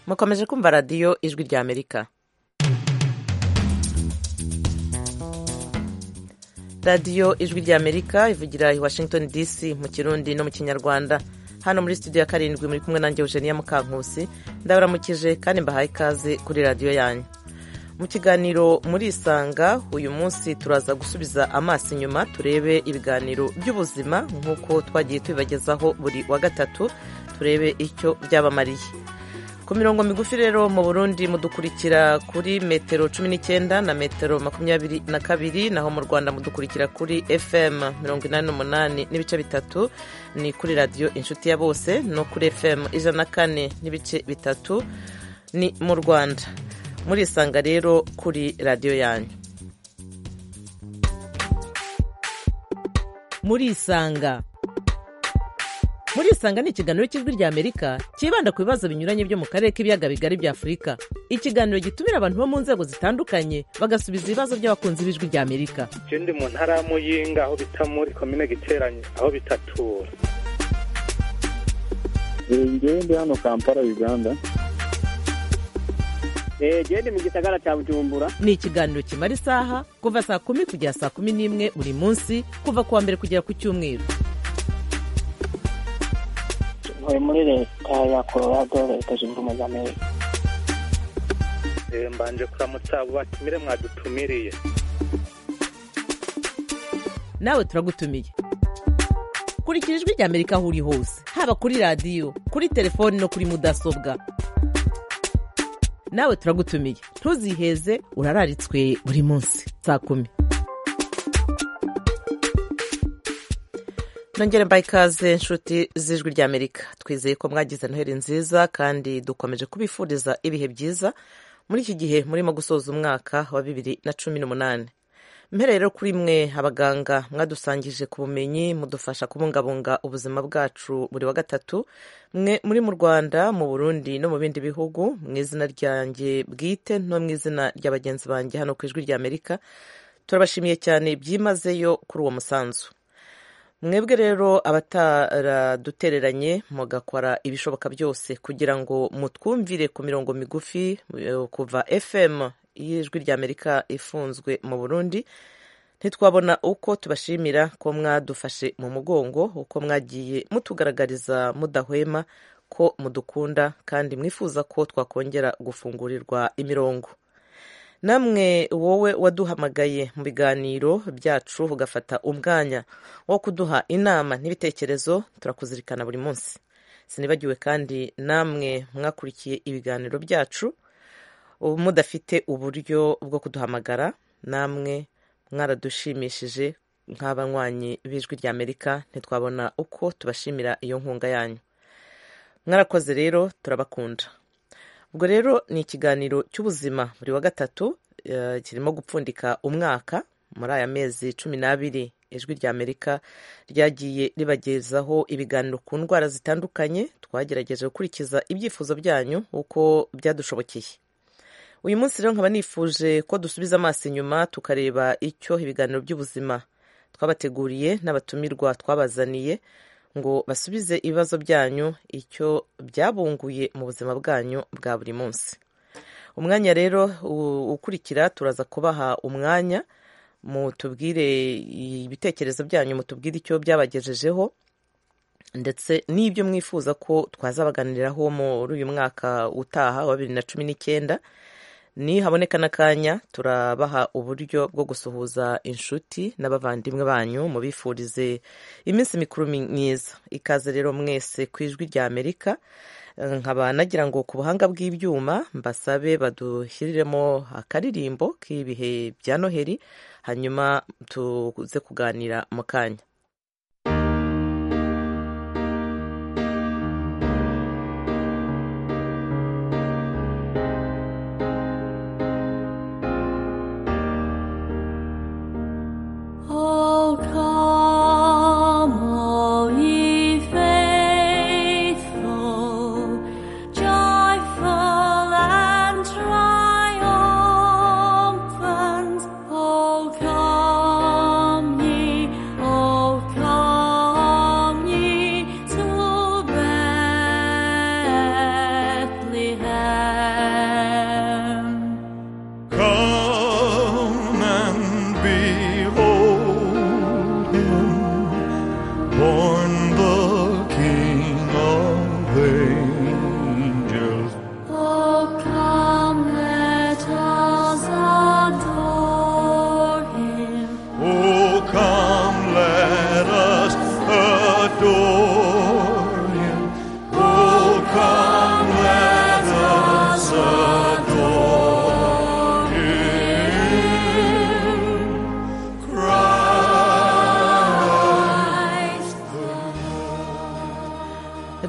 mukomeje kumva radiyo ijwi rya amerika radiyo ijwi rya amerika ivugira i washington dc mu kirundi no mu kinyarwanda hano muri studio ya karindwi muri kumwe nanjye eugenia mukankusi ndabaramukije kandi mbahaye ikaze kuri radiyo yanyu mu kiganiro muri isanga uyu munsi turaza gusubiza amaso inyuma turebe ibiganiro by'ubuzima nk'uko twagiye tubibagezaho buri wa gatatu turebe icyo byabamariye ku mirongo migufi rero mu burundi mudukurikira kuri metero cumi n'icyenda na metero makumyabiri na kabiri naho mu rwanda mudukurikira kuri fm mirongo inani n'umunani n'ibice bitatu ni kuri radiyo inshuti ya bose no kuri fm ijana na kane n'ibice bitatu ni mu rwanda murisanga rero kuri radiyo yanyu murisanga murisanga ni ikiganiro cy'ijwi rya amerika cyibanda ku bibazo binyuranye byo mu karere k'ibiyaga bigari bya afurika ikiganiro gitumira abantu bo mu nzego zitandukanye bagasubiza ibibazo by'abakunzi b'ijwi rya amerika je ndi mu ntara ya muyinga aho bita muri komine giteranye aho bitatura ngewe ndi hano kampala uganda gende mu gisagara cya bujumbura ni ikiganiro kimara isaha kuva saa kumi kugera saa kumi n'imwe buri munsi kuva ku wa mbere kugera ku cyumweru ntuye muri leta ya colorado leta zunze ubumwe za amerika Eh, mbanje kuramutsa abo batumire mwadutumiriye nawe turagutumiye kurikira ijwi rya amerika aho uri hose haba kuri radiyo kuri telefoni no kuri mudasobwa nawe turagutumiye ntuziheze urararitswe buri munsi saa kumi nongere mbaye ikaze inshuti z'ijwi rya amerika twizeye ko mwagize noheli nziza kandi dukomeje kubifuriza ibihe byiza muri iki gihe murimo gusoza umwaka wa bibiri na cumi n'umunani mpereye rero kuri mwe abaganga mwadusangije ku bumenyi mudufasha kubungabunga ubuzima bwacu buri wa gatatu mwe muri mu rwanda mu burundi no mu bindi bihugu mu izina ryanjye bwite no mu izina rya bagenzi banjye hano ku ijwi rya amerika turabashimiye cyane byimazeyo kuri uwo musanzu mwebwe rero abataradutereranye mugakora ibishoboka byose kugira ngo mutwumvire ku mirongo migufi eh, kuva fm y'ijwi rya amerika ifunzwe mu burundi ntitwabona uko tubashimira ko mwadufashe mu mugongo uko mwagiye mutugaragariza mudahwema ko mudukunda kandi mwifuza ko twakongera gufungurirwa imirongo namwe wowe waduhamagaye mu biganiro byacu ugafata umwanya wo kuduha inama n'ibitekerezo turakuzirikana buri munsi sinibagiwe kandi namwe mwakurikiye ibiganiro byacu ubu mudafite uburyo bwo kuduhamagara namwe mwaradushimishije nk'abanywanyi b'ijwi rya amerika ntitwabona uko tubashimira iyo nkunga yanyu mwarakoze rero turabakunda ubwo rero ni ikiganiro cy'ubuzima buri wa gatatu eh, kirimo gupfundika umwaka muri aya mezi cumi n'abiri ijwi rya amerika ryagiye ribagezaho ibiganiro ku ndwara zitandukanye twagerageje gukurikiza ibyifuzo byanyu uko byadushobokeye uyu munsi rero nkaba nifuje ko dusubiza amaso inyuma tukareba icyo ibiganiro by'ubuzima twabateguriye n'abatumirwa twabazaniye ngo basubize ibibazo byanyu icyo byabunguye mu buzima bwanyu bwa buri munsi umwanya rero u- ukurikira turaza kubaha umwanya mutubwire ibitekerezo byanyu mutubwire icyo byabagejejeho ndetse n'ibyo mwifuza ko twazabaganiraho muri uyu mwaka utaha wa bibiri na cumi n'icyenda nihaboneka n'akanya turabaha uburyo bwo gusuhuza inshuti n'abavandimwe banyu mubifurize iminsi mikuru mi- myiza ikaze rero mwese ku ijwi rya amerika Eh, nkaba nagira ngo ku buhanga bw'ibyuma mbasabe badushyiriremo akaririmbo k'ibihe bya noheli hanyuma tuze kuganira mu kanya Oh, come, all ye faithful, joyful and triumphant. Oh, come ye, all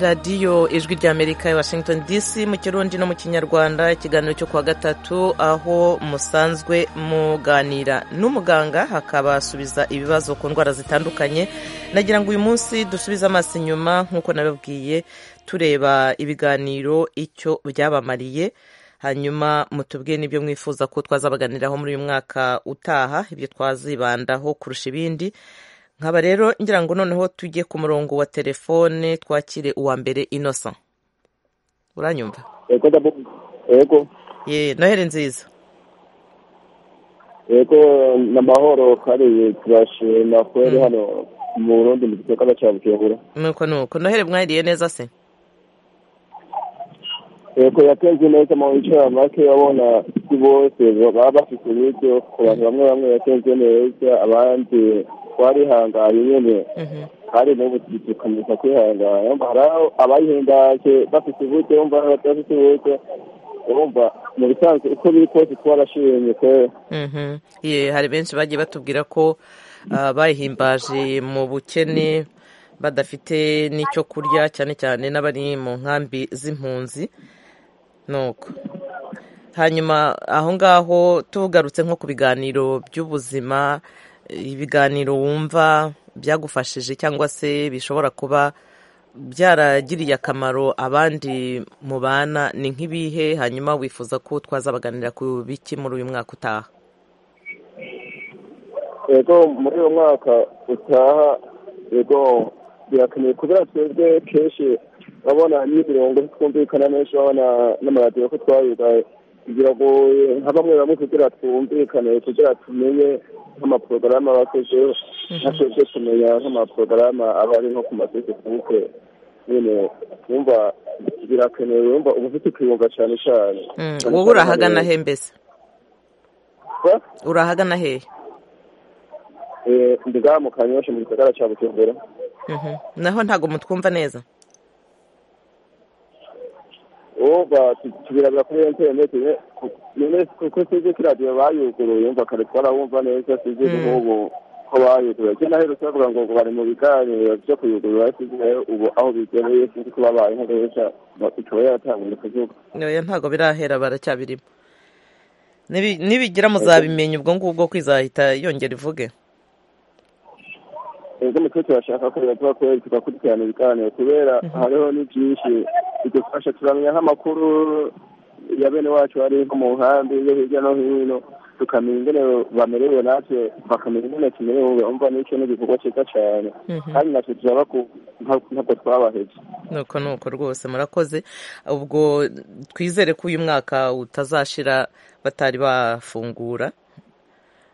radiyo ijwi ry'amerika ya washington dc mu kirundi no mu kinyarwanda ikiganiro cyo kuwa gatatu aho musanzwe muganira n'umuganga hakabasubiza ibibazo ku ndwara zitandukanye nagira ngo uyu munsi dusubize amaso inyuma nk'uko nababwiye tureba ibiganiro icyo byabamariye hanyuma mutubwire n'ibyo mwifuza ko twazabaganiraho muri uyu mwaka utaha ibyo twazibandaho kurusha ibindi nkaba rero ngira ngo noneho tujye ku murongo wa telefone twakire uwa mbere inosa uranyumva yego ndabo yego ye noheli nziza yego ni amahoro kariye turashima kweri hano mu burundi mu gikorwa cya bujumbura nuko nuko noheli mwahiriye neza se yego yatenze neza mu bicara make abona si bose baba bafite uburyo ku bantu bamwe bamwe yatenze neza abandi twarihanganye nyine Mhm. hari n'ubu tugikamisa kwihangana yumva hari aho abayihindage bafite uburyo yumva hari abadafite uburyo yumva mu bisanzwe uko biri kose twarashimye kweri Mhm. ye hari benshi bagiye batubwira ko ah, bayihimbaje mu bukene badafite n'icyo kurya cyane cyane n'abari mu nkambi z'impunzi nuko hanyuma aho ngaho tugarutse nko ku biganiro by'ubuzima ibiganiro wumva byagufashije cyangwa se bishobora kuba byaragiriye akamaro abandi mubana ni nk'ibihe hanyuma wifuza ko twazabaganira ku biki muri uyu mwaka utaha yego muri uwo mwaka utaha yego birakeneye kubera twebwe kenshi babona n'imirongo twumvikana menshi babona n'amaradiyo ko twayiga biragoye nka bamwe bamwe kugira twumvikane kugira tumenye nk'amaporogaramu abakoze nka twebwe tumenya nk'amaporogaramu aba ari nko ku mafesibuke nyine wumva birakenewe wumva uba ufite kwiyunga cyane cyane Mm, wowe urahagana he mbese Ba- urahagana hehe eh, ndiga mu kanyosha mu gisagara cya bujumbura Mhm. naho ntabwo mutwumva neza uba tubiraga kuri interineti nyine kuko sinzi ko iradiyo bayuguruye mva kare twarabumva neza sinzi n'ubu ko bayuguruye cyo naherutse bavuga ngo bari mu biganiro byo kuyugurura sinzi nayo ubu aho bigereye sinzi ko babaye nk'uruhushya ikaba yaratangiye kuvuga oya ntabwo birahera baracyabirimo Nibi- nibigira muzabimenya ubwo ngubwo ko izahita yongera ivuge ubwo mutwe turashaka ko biba kweri tugakurikirana ibiganiro kubera hariho ni byinshi bidufasha turamenya nk'amakuru ya bene wacu bari nko mu nkambi yo hirya no hino tukamenya ingene bamerewe natwe bakamenya ingene tumerewe bumva n'icyo n'igikorwa cyiza cyane Mhm. kandi natwe turaba ku- nka- ntabwo twabaheje nuko nuko rwose murakoze ubwo twizere ko uyu mwaka utazashira batari bafungura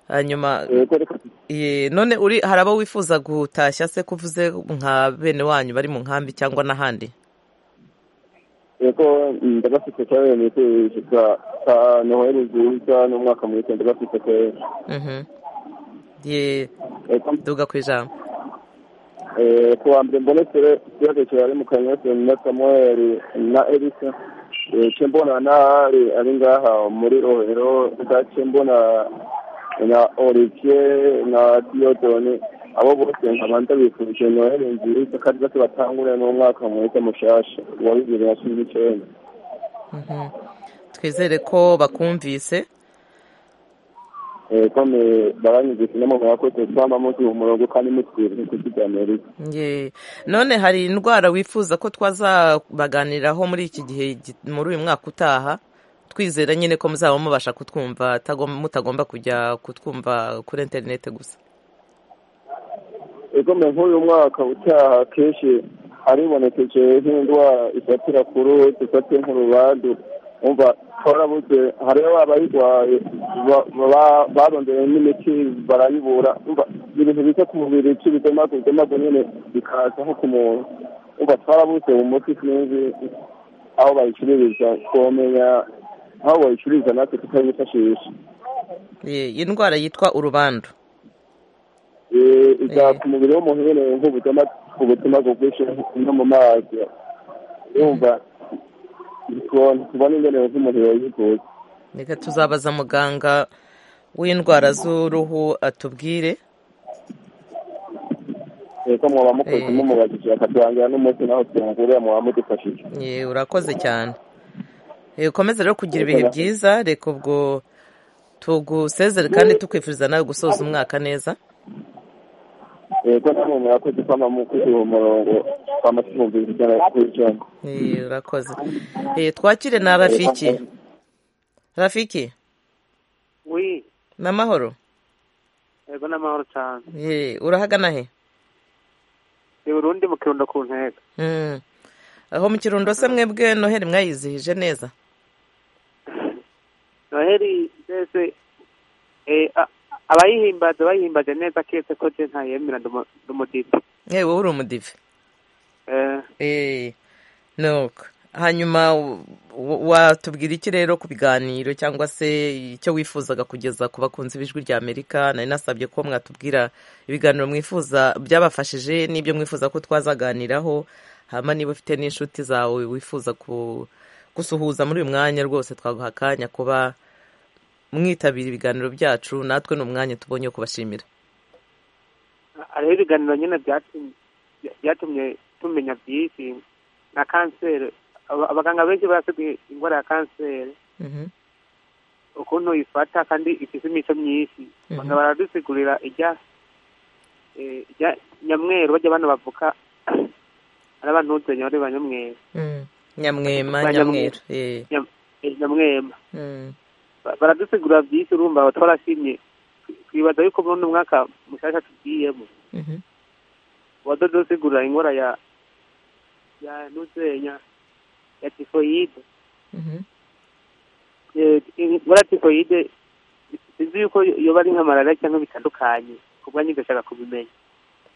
hanyuma Yego, reka tu- ye, none uri hari abo wifuza gutashya se kuvuze nka bene wanyu bari mu nkambi cyangwa n'ahandi yego ndabafite cyane nifuje ka noheli nziza n'umwaka mwiza ndabafite kweri Mhm. ye Yego, duga ku ijambo Eh, kuwa mbere mbonetse ikibazo cyari mu kanyose na samuel na erisa icyo mbona n'ahari ari ngaha muri rohero ndetse mbona na olivier na diodone abo bose nkaba ndabifurije noheli nziza kandi bose batangure n'umwaka mwiza mushasha wa bibiri na cumi n'icyenda Mhm. twizere ko bakumvise Eh, kome baranyumvise no mu mwakoze twamba muzi umurongo kandi mutwirire kuziganiriza Ye. none hari indwara wifuza ko twazabaganiraho muri iki gihe gi- muri uyu mwaka utaha twizera nyine ko muzaba mubasha kutwumva atagom- mutagomba kujya kutwumva kuri interineti gusa igome nk'uyu mwaka utaha kenshi aribonekeje nk'indwara ifatira ku ruhu ifatiye nk'urubandu umva twarabuze hariho abayirwaye ba- ba- barondeye n'imiti barayibura umva ibintu biza ku mubiri by'ibidemago idemago nyine bikaza nko ku muntu umva twarabuze umuti sinzi aho bayicururiza twomenya aho bayicururiza natwe tutayifashisha Ye, iyi ndwara yitwa urubandu Eh, iza Eh. ku mubiri w'umuntu nyine nk'ubutuma ubutuma bwinshi no mu mazi yumva tubona- tubona ingene nk'umuntu yoyivuza reka tuzabaza muganga w'indwara z'uruhu atubwire bateka muba mukoze mumubajije akaturangira n'umunsi naho tuyungurira muba mudufashije Ye, urakoze cyane Eh, ukomeze rero kugira ibihe byiza reka ubwo tugusezere kandi tukwifuriza nawe gusoza umwaka neza yego namwe murakoze kwama mukoze uwo murongo kwama tumumvira ijana kuri ijana Eh, urakoze Eh, twakire na rafiki rafiki wi n'amahoro yego n'amahoro cyane Eh, urahagana he ni burundi mu kirundo ku ntego Mm. aho mu kirundo se mwebwe noheli mwayizihije neza noheli mbese eh, a- abayihimbaza bayihimbaje neza keretse ko je ntayemera ndumudipe yewe wowe uri umudive Eh, nuko hanyuma w- w- watubwira iki rero ku biganiro cyangwa se icyo wifuzaga kugeza ku bakunzi b'ijwi rya amerika nari nasabye ko mwatubwira ibiganiro mwifuza byabafashije n'ibyo mwifuza ko twazaganiraho hama niba ufite n'inshuti zawe wifuza ku- gusuhuza muri uyu mwanya rwose twaguha akanya kuba mwitabira ibiganiro byacu natwe ni umwanya tubonye wo kubashimira hariho ibiganiro nyine byatum- byatumye tumenya byinshi na kanseri Aba- abaganga benshi barasigaye indwara ya kanseri Mhm. ukuntu uyifata kandi ifite imico myinshi Mhm. banga baradusigurira ijya eh, ijya nyamweru bajya bana bavuka ari abantu utenye bari ba nyamweru Mm. nyamwema Ba nyamweru nyamweru. Eh, Nyam- eh, nyamwema mm. Ba- baradusigurira byinshi urumva aba twarashimye twibaza yuko muri uno mwaka mushasha tugiyemo Mhm. wadodosigurira indwara ya ya nuzenya ya tifoyide Mhm. Eh, indwara ya tifoyide sinzi yuko yoba ari nka malariya cyangwa bitandukanye ku bwanyu ndashaka kubimenya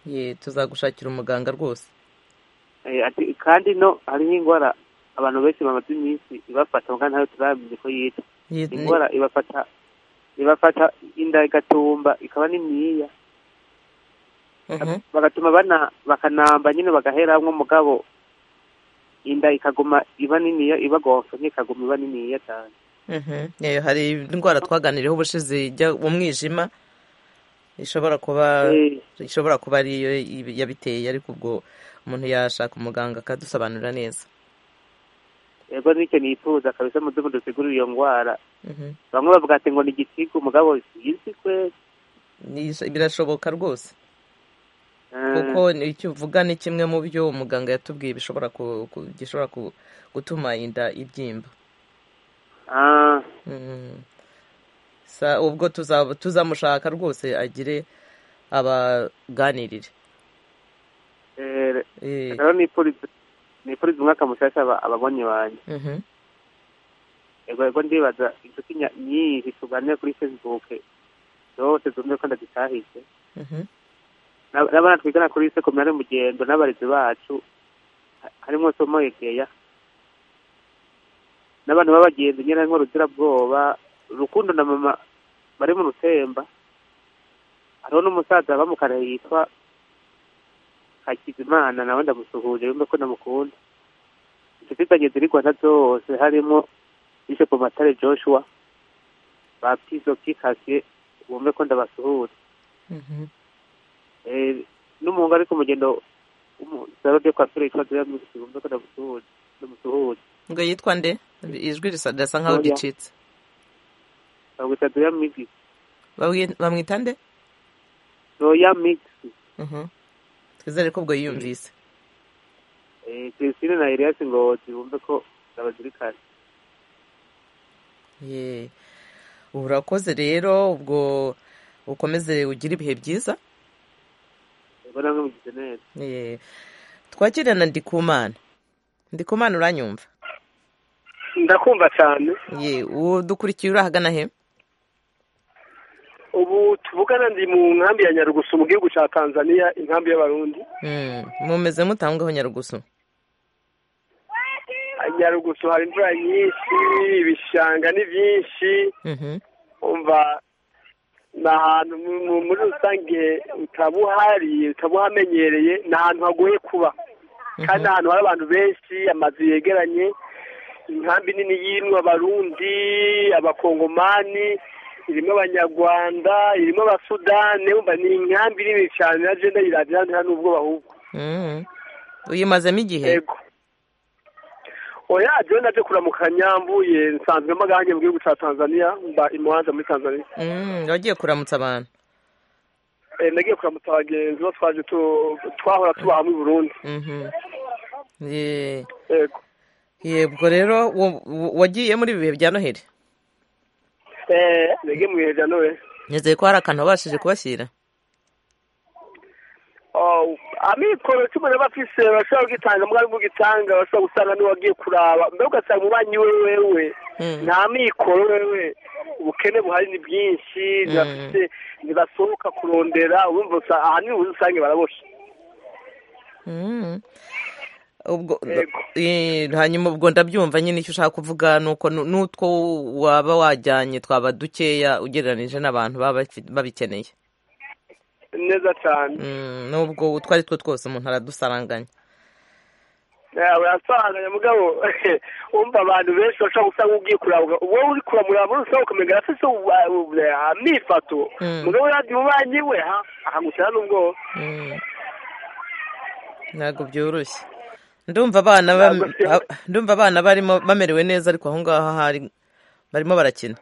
ye tuzagushakira umuganga rwose Eh, ati kandi no hariho indwara abantu benshi bamaze iminsi ibafata muganga ntayo turamenya ko yitwa Ye- indwara ibafata ibafata inda igatumba ikaba n'imyiya Mhm. bagatuma bana bakanamba nyine bagaheramwo mugabo inda ikaguma iba niniya ibagonsa ntikaguma iba niniya cyane Mhm. Ye, hari indwara twaganiriyeho ubushize ijya umwijima ishobora kuba Eh, ishobora kuba ariyo ibi- yabiteye ariko ubwo umuntu yashaka umuganga akadusobanurira neza yego n'icyo nifuza kabisa mu duko dusigurira iyo ndwara Mhm. bamwe bavuga ati ngo ni igisiga umugabo sinzi kwe Ni- birashoboka rwose Eh, kuko ni- icyo uvuga ni kimwe mu byo umuganga yatubwiye bishobora ku- ku- gishobora ku- gutuma inda ibyimba ah, Mm. sa ubwo tuza- tuzamushaka rwose agire abaganirire eh, Eh, rero nifuriza nifuriza umwaka mushasha aba- ababonye banjye mhm. yego yego ndibaza inshuti nya- nyinshi tuganira kuri facebook zose zumve ko ndazitahije Mhm. N'ab- n'abana twigana kuri sekomari mugendo n'abarezi bacu ha- harimo somo yegeya n'abantu b'abagenzi nyine harimo ruzirabwoba rukundo na mama bari mu rutemba hariho n'umusaza bamukara yitwa hakizimana nawe ndamusuhuje yumve ko namukunda inshuti zanjye ziri rwanda zose harimo bishop matare joshua ba pizoki kasiye bumve ko ndabasuhuza Mhm. Eh, n'umuhungu ariko mugendo w'umusaro de kwafire yitwa Drea Mixi wumva ko ndamusuhuje ndamusuhuje ngo yitwa nde ijwi risa- rirasa nkaho Oya. ricitse bamwita Drea Mixi Babwi- bamwita nde Drea Mixi Mhm. twizere ko ubwo yiyumvise Eh, Christine na Elias Ngozi wumve ko ndabazirikana Ye. urakoze rero ubwo ukomeze ugire ibihe byiza ubwo namwe mugize neza Ye. twakire na ndikumana ndikumana uranyumva ndakumva cyane ye udukurikiye urahagana he ubu tuvugana ndi mu nkambi ya nyarugusu mu gihugu cya tanzania inkambi y'abarundi Mm. mumeze mutangaho nyarugusu nyarugusu hari imvura nyinshi ibishanga ni byinshi Mhm. umva ni ahantu mu- mu- muri rusange utaba uhari utaba uhamenyereye ni ahantu hagoye kuba kandi ni ahantu hari abantu benshi amazu yegeranye inkambi nini y'inwa abarundi abakongomani irimo abanyarwanda irimo abasudani umva ni inkambi nini cyane na jenda yiragira nta n'ubwo bahubwo Mm. uyimazemo igihe yego oya jenda naje kuramukanya nyambuye nsanzwemo agahenge mu gihugu cya tanzania mba imuhanza muri tanzania Mm, wagiye kuramutsa abantu Eh, nagiye kuramutsa abagenzi bo twaje tu- twahora tuba hamwe i burundi Mhm. Ye- yego yebwo rero wo- wo- wagiye muri ibi bihe bya noheli Eh, nagiye mu bihe bya nowe nizeye ko hari akantu wabashije kubashyira Oh, amikoro cumi na bafise bashobora kugitanga mwari mugitanga bashobora gusanga niwagiye kuraba mbega ugasanga umubanyi we wewe Mm. nta mikoro wewe ubukene buhari ni bwinshi ntibafise ntibasohoka kurondera urumva usa- ahanini ubuze usange baraboshe Mm. ubwo Yego. Eh, hanyuma ubwo ndabyumva nyine icyo ushaka kuvuga ni uko nu- n'utwo waba wajyanye twaba dukeya ugereranije n'abantu baba bafi- babikeneye neza cyane Mm, n'ubwo utwo ari two twose umuntu aradusaranganya yawe asanganya mugabo umva abantu benshi bashobora gusanga ugiye kurabwa wowe uri kuramuraba muri rusange ukamenya arafise ubu- ubu- amifato Mm. mugabo yandi umubanyi we ha ahagusana n'ubwoba Mm. ntabwo byoroshye ndumva abana ba- Ntabwo byoroshye. a- ndumva abana barimo bamerewe neza ariko aho ngaho hari barimo barakina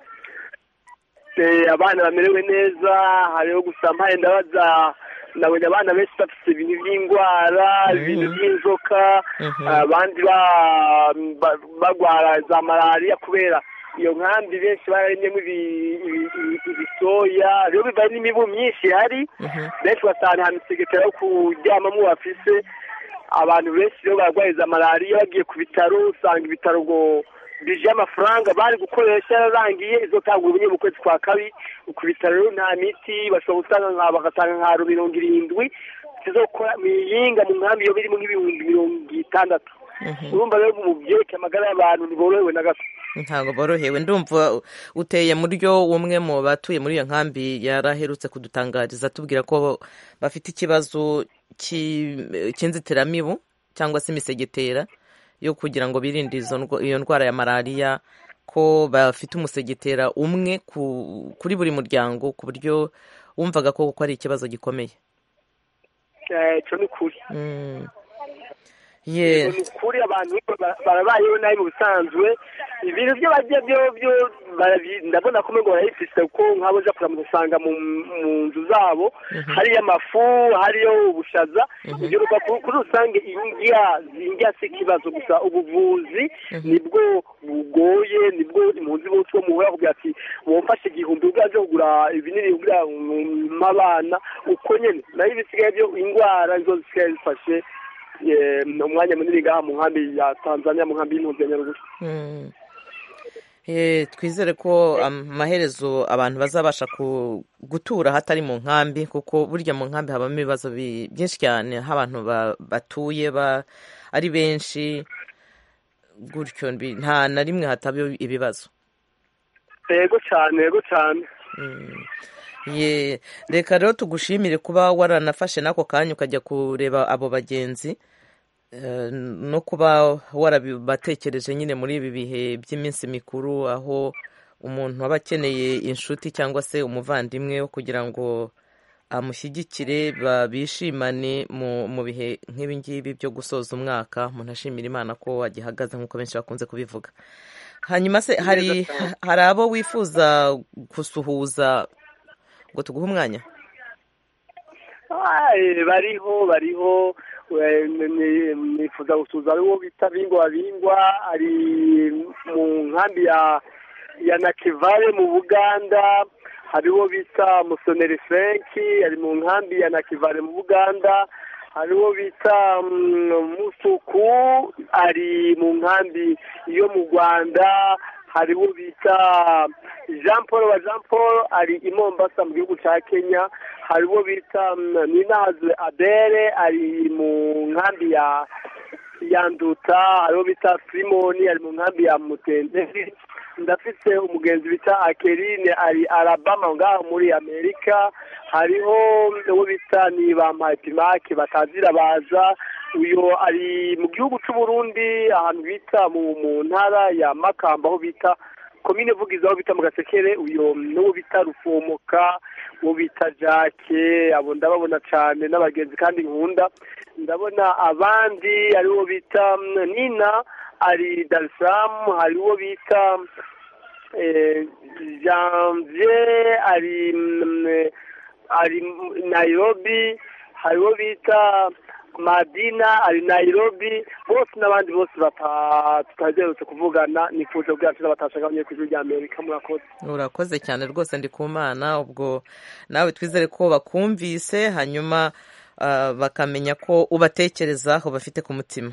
Eh, abana bamerewe neza hariho gusa mpaye ndabaza nabonye abana benshi bafite ibintu by'indwara ibintu by'inzoka Mhm. abandi ba- ba- barwara za malariya kubera iyo nkambi benshi bararemyemo ibi- ibi- ibi- ibisoya rero bibaye n'imibu myinshi ihari Mhm. benshi basanga nta misegetera yo kuryamamo bafise abantu benshi rero barwaye za malariya bagiye ku bitaro usanga ibitaro ngo bije amafaranga bari gukoresha yararangiye izo tangwa ubunye mu kwezi kwa kabiri ku bitaro rero nta miti bashobora gutanga nka bagatanga nka ro- mirongo irindwi zizokora imihinga mu nkambi iyo birimo nk'ibihumbi mirongo itandatu urumva rero mu byerekeye amagara y'abantu ntiborohewe na gato ntabwo borohewe ndumva uteye muryo umwe mu batuye muri iyo nkambi yaraherutse kudutangariza atubwira ko bafite ikibazo cy'i- cy'inzitiramibu cyangwa se imisegetera yo kugira ngo birinde izo ndwa- iyo ndwara ya malariya ko bafite umusegetera umwe ku- kuri buri muryango ku buryo wumvaga ko ko ari ikibazo gikomeye Eh, ico ni ukuri Mm. Yego, Ye- ni ukuri abantu ba- barabayeho nabi mu busanzwe ibintu byo bagiye byo byo barabi- ndabona ko ngo barayifise kuko nk'abo uja kuramutsa usanga mu mu nzu zabo hariyo amafu hariyo ubushaza ibyo ruva ku- kuri rusange indya indya si ikibazo gusa ubuvuzi nibwo bugoye nibwo impunzi bose bo muhora kugira ati womfashe igihumbi ubwaje kugura ibinini kugira ngo mpe abana uko nyene nayo ibisigaye byo indwara nizo zisigaye zifashe eh, umwanya munini ngaha mu nkambi ya tanzania mu nkambi y'impunzi ya nyaruguru Mm. Eh, twizere ko amaherezo abantu bazabasha ku- gutura hatari mu nkambi kuko burya mu nkambi habamo ibibazo bi- byinshi cyane aho abantu ba- batuye ba- ari benshi gutyo mbi- nta na rimwe hataba ibibazo yego cyane yego cyane Ye, reka rero tugushimire kuba waranafashe n'ako kanya ukajya kureba abo bagenzi eh, no kuba warabatekereje nyine muri ibi bihe by'iminsi mikuru aho umuntu aba akeneye inshuti cyangwa se umuvandimwe wo kugira ngo amushyigikire ba- bishimane mu mu bihe nk'ibi ngibi byo gusoza umwaka umuntu ashimira imana ko agihagaze nk'uko benshi bakunze kubivuga hanyuma se hari hari abo wifuza gusuhuza ngo tuguhe umwanya Ah, eh, bariho bariho eh, ni- ni- nifuza gusuza ariwo bita bingwa bingwa ari mu nkambi ya ya nakivale mu buganda hariho bita musoneri frenki ari mu nkambi ya nakivale mu buganda hariho bita mm, musuku ari mu nkambi yo mu rwanda hariho bita jean paul wa jean paul ari i mombasa mu gihugu cya kenya hariho bita mm, ninahaze adere ari mu nkambi ya ya nduta hariho bita simoni ari mu nkambi ya mutenderi ndafite umugenzi bita akerine ari arabama ngaho muri amerika hariho uwo bita ni ba mpayipimake batazira baza uyu ari mu gihugu cy'uburundi ahantu bita mu mu ntara ya makamba aho bita komine vugiza aho bita mu gasekere uyo n'uwo bita rufomoka uwo bita jake abo ndababona cyane n'abagenzi kandi nkunda ndabona abandi ari uwo bita mm, nina ari darisaramu hari uwo bita eh, janvier ari mm, ari nayirobi hari uwo bita madina ari nayirobi bose n'abandi bose tutaherutse kuvugana nifuje bwacu n'abatashaka abanyeshuri rya amerika murakoze urakoze cyane rwose ndi ku mana ubwo nawe twizere ko bakumvise hanyuma ah, bakamenya ko ubatekerezaho bafite ku mutima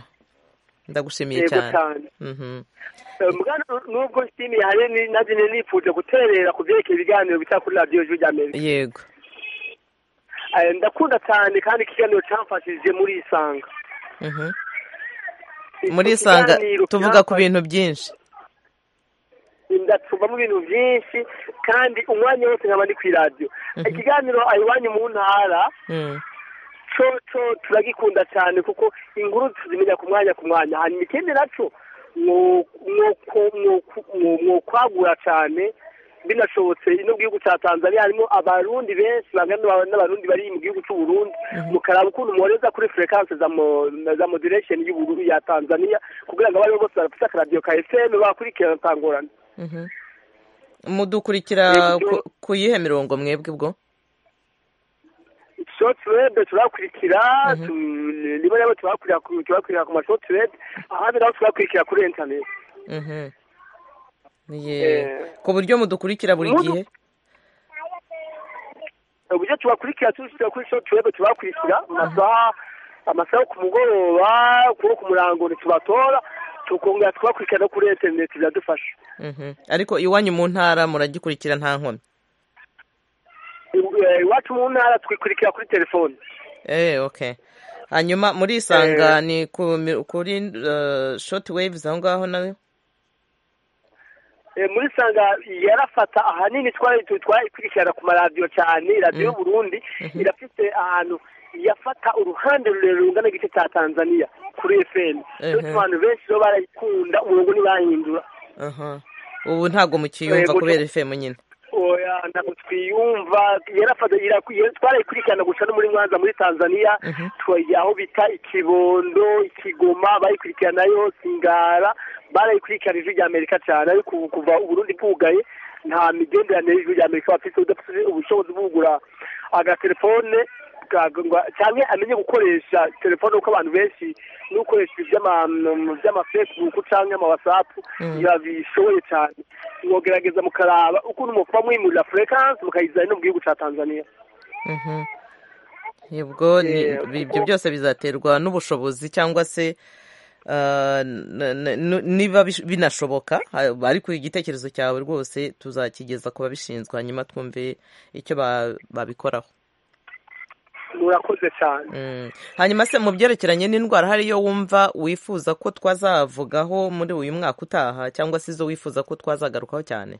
ndagushimiye yego cyane cyane Mhm. Eh, mugana nubwo nshimiye hari ni- nanjye nari nifuje guterera ku byerekeye ibiganiro bica kuri radiyo y'ijwi rya amerika yego Eh, ndakunda cyane kandi ikiganiro cyamfashije muri isanga Mhm. Icyo muri isanga kiganiro tuvuga ku cyamfashije- bintu byinshi ndacumamo ibintu byinshi kandi umwanya wose nkaba ndi ku iradiyo ikiganiro ayiwanyu mu ntara Mhm. cyo cyo turagikunda cyane kuko inkuru tuzimenya ku mwanya ku mwanya hanyuma ikindi nacyo mwo- mwo- mwo- mwo- mwokwagura cyane binashobotse ino gihugu cya tanzania harimo abarundi benshi bangana n'aba- n'abarundi bari mu gihugu cy'u burundi mukaraba ukuntu mworeza kuri frekanse za mo- za moderation y'ubururu ya tanzania kugira ngo abaribo bose barafite akaradiyo ka fm bakurikirana ntangorane Mhm. mudukurikira Yego, ku- ku yihe mirongo mwebwe ubwo shotirede turakurikira tu- rimwe na rimwe turakurira ku- turakurira ku mashotirede ahandi naho turakurikira kuri interineti Mhm. Ye. Eh. ku buryo mudukurikira buri Mudu- gihe uburyo tubakurikira tubishyira kuri shotirede tubakurikira mu masaha amasaha yo ku mugoroba kuwo ku murango ntitubatora tukongera tubakurikira no kuri interineti biradufasha Mhm. ariko iwanyu mu ntara muragikurikira nta nkomyi I- eh, iwacu mu ntara twikurikira kuri telefoni Eh, okay. Hanyuma muri isanga ni ku mi- kuri uh, short waves aho ngaho nawe. Eh, muri sanga yarafata ahanini twari tu- twayikurikirana ku maradiyo cyane radiyo y'uburundi irafite ahantu yafata uruhande rurerure rungana igice cya tanzania kuri fm Mhm. abantu benshi bo barayikunda umurongo ntibahindura Aha. Ubu ntago mukiyumva Eh, kubera guca- FM nyine. oya ntabwo twiyumva yarafata yaraku- yari- twarayikurikirana gusa no muri mwanza muri tanzania twagiye aho bita ikibondo ikigoma bayikurikirana yo singara barayikurikirana ijwi rya amerika cyane ariko ubu kuva uburundi bwugaye nta migenderanire y'ijwi rya amerika bafite udafite ubushobozi bwo kugura agatelefone kagurwa- cyangwa amenye gukoresha telefone kuko abantu benshi n'ukoresha iby'ama- by'amafesibuku cyangwa amawasapu yabishoboye cyane mwogerageza mukaraba ukuntu mukuba mwimurira furekanse mukayizana no mu gihugu cya tanzania Mhm. Yebwo ni Eh, bi- kuko- ibyo byose bizaterwa n'ubushobozi cyangwa se uh, n- n- n- niba bish- binashoboka ha- ariko igitekerezo cyawe rwose tuzakigeza ku babishinzwe hanyuma twumve icyo ba- babikoraho. murakoze cyane Mm. hanyuma se mu byerekeranye n'indwara hari iyo wumva wifuza ko twazavugaho muri uyu mwaka utaha cyangwa se izo wifuza ko twazagarukaho cyane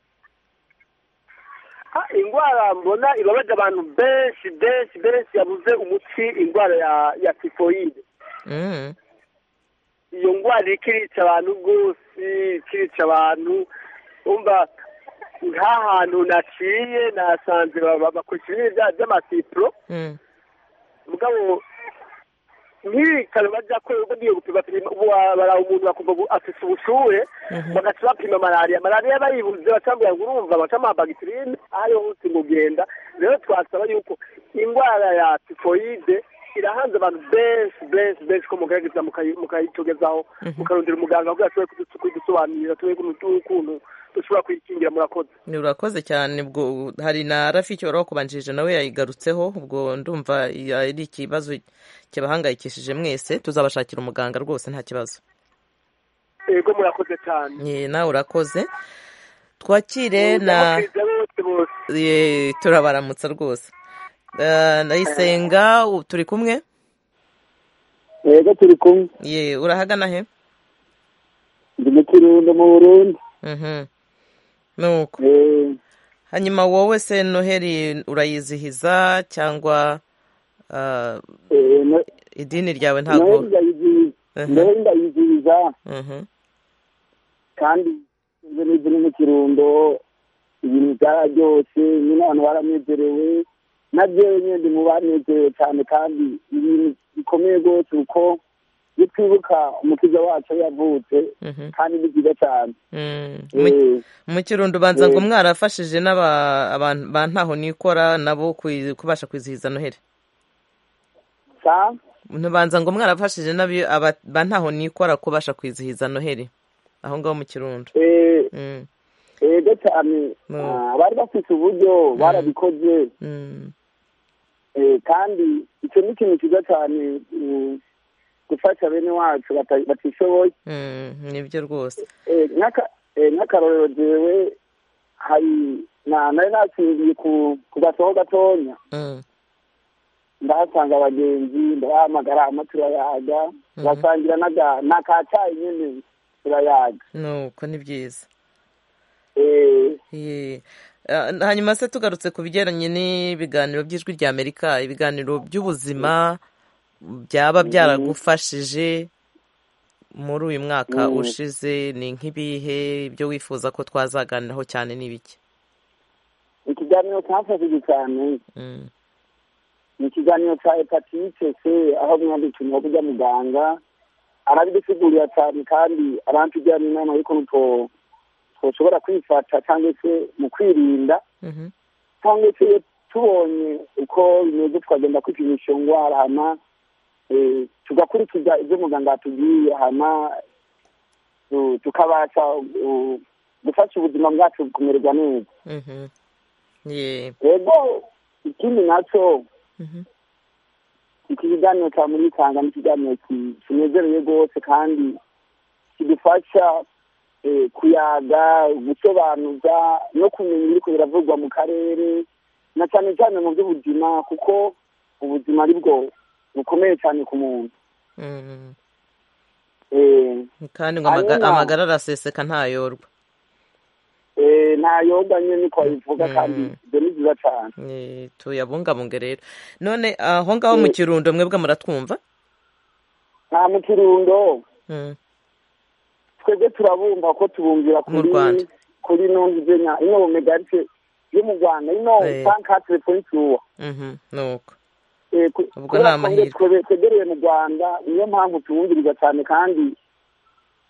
Ah, indwara mbona ibabaza abantu benshi benshi benshi yabuze umuti indwara ya ya tifoyide Mm. iyo ndwara iriko irica abantu rwose ikirica abantu umva nta hantu naciye nasanze ba- ba- bakoresha ibintu bya- by'amasipuro Mm. mugabo nk'ibitaro bajya ko ubwo ngiye gupima pima ubu wa- bara umuntu bakumva ngo afite ubushuhe bagaca bapima malariya malariya bayibuze bacambwira ngo urumva bacama bagiterine aho ariho hose ngo genda rero twasaba yuko indwara ya tifoyide irahanze abantu benshi benshi benshi ko mugaragaza mukayi- mukayitogezaho mukarondera umuganga kugira ashobore kudusu- kudusobanurira tuwe ukuntu dushobora kuyikingira murakoze Ni urakoze cyane ubwo hari na rafiki wari wakubanjirije nawe yayigarutseho ubwo ndumva ya- ari ikibazo kibahangayikishije mwese tuzabashakira umuganga rwose nta kibazo yego murakoze cyane Ye, nawe urakoze twakire na ndabakiriza bose bose Ye, turabaramutsa rwose Eh, ndayisenga u- turi kumwe yego turi kumwe ye urahagana he ndi mu kirundo mu burundi Mhm. nuko Eh, hanyuma wowe se noheli urayizihiza cyangwa ah, eh, no- idini ryawe noheli ntabwo ndayizihiza Mhm. noheli ndayizihiza Mhm. kandi ziri mu kirundo ibintu byararyose nyine abantu baranezerewe nabyewe nyine ndi mu banezerewe cyane kandi ibintu bikomeye rwose kuko iyo twibuka umukiza wacu yavutse Mhm. kandi ni byiza cyane Mm. Mu- mu kirundo ubanza ngo mwarafashije n'aba- abantu ba ntaho nikora nabo kwi- kubasha kwizihiza noheli sa ntubanza ngo mwarafashije n'abi- aba- ba ntaho nikora kubasha kwizihiza noheli aho ngaho mu kirundo eh, Mm. ego cyane Mm. Ah, bari bafite uburyo barabikoze Mm. Eh, kandi icyo ni ikintu cyiza cyane mm, gufasha bene wacu bata- batishoboye Mm. nibyo rwose Eh, nk'aka- eh, nk'akarorero jewe hari na- nari nasingiye ku ku gasoho gatonya Mm. ndahasanga abagenzi ndabahamagara hama turayaga turasangira n'aga- n'akacayi nyine turayaga nuko ni byiza Eh, Ye. Ah, hanyuma se tugarutse ku bigeranye n'ibiganiro by'ijwi rya amerika ibiganiro by'ubuzima byaba byaragufashije muri uyu mwaka ushize ni nk'ibihe ibyo wifuza ko twazaganiraho cyane ni bike ikiganiro cyafashije cyane Mm, ni ikiganiro cya hepatite c aho mwandikiwe wo kujya muganga arabidusigurira cyane kandi arantugira n'inama y'ukuntu two- twoshobora kwifata cyangwa se mu kwirinda mhm, cyangwa se iyo tubonye uko bimeze tukagenda kwipimisha iyo ndwara hama eh, tugakurikiza ibyo muganga yatubwiye hama tu- tukabasha uh, gufasha ubuzima bwacu kumererwa neza mhm. Ye, rero ikindi nacyo mhm, iki kiganiro cya muri Tanga ni ikiganiro ki- kinezereye rwose kandi kidufasha eh, kuyaga gusobanuza no kumenya ibiri biravugwa mu karere na cyane cyane mu by'ubuzima kuko ubuzima ari bwo bukomeye cyane ku muntu mm. Eh, kandi ngo amaga- Hanyuma- amagara araseseka ntayorwa eh, nta yoga nyine niko babivuga kandi ibyo ni byiza cyane Ye, tuyabungabunge rero none aho ngaho mu kirundo mwebwe muratwumva nta mu kirundo Mm, twebwe turabumva ko tubumvira Mu kuri Rwanda. kuri nonzenya ino megarite yo mu rwanda ino Eh. sankatire pointi uwa mhm, nuko Eh, ku- Ubwo kubera ni ko ngo amahirwe. twebe- twegereye mu rwanda niyo mpamvu tuwumviriza cyane kandi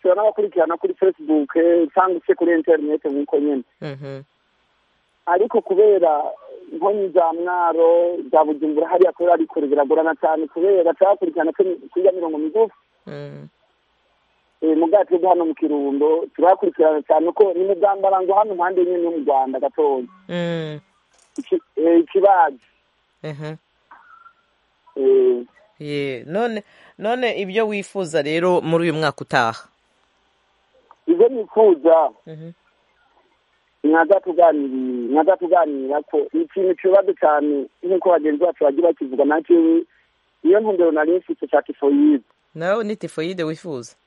tushobora n'abakurikirana kuri facebook cyangwa se kuri interinete nk'uko nyine Mhm, ariko kubera nkonyi za mwaro za bujumbura hariya kubera ari kure biragorana cyane kubera turabakurikirana kuri kuri ya mirongo migufi mm, Eh, mu bwacu bwo hano mu kirundo turabakurikirana cyane ko ni mugambarango hano impande nyine yo mu rwanda gatoya mm, Iki- eh, ikibaji mhm. Eh, Ye, none none ibyo wifuza rero muri uyu mwaka utaha ibyo nifuza Mhm. mwaza tuganiri- mwaza tuganira ko ni ikintu kibazo cyane nk'uko bagenzi bacu bagiye bakivuga nacyo niyo ntumbero nari mfite cya tifoyide nawe ni tifoyide wifuza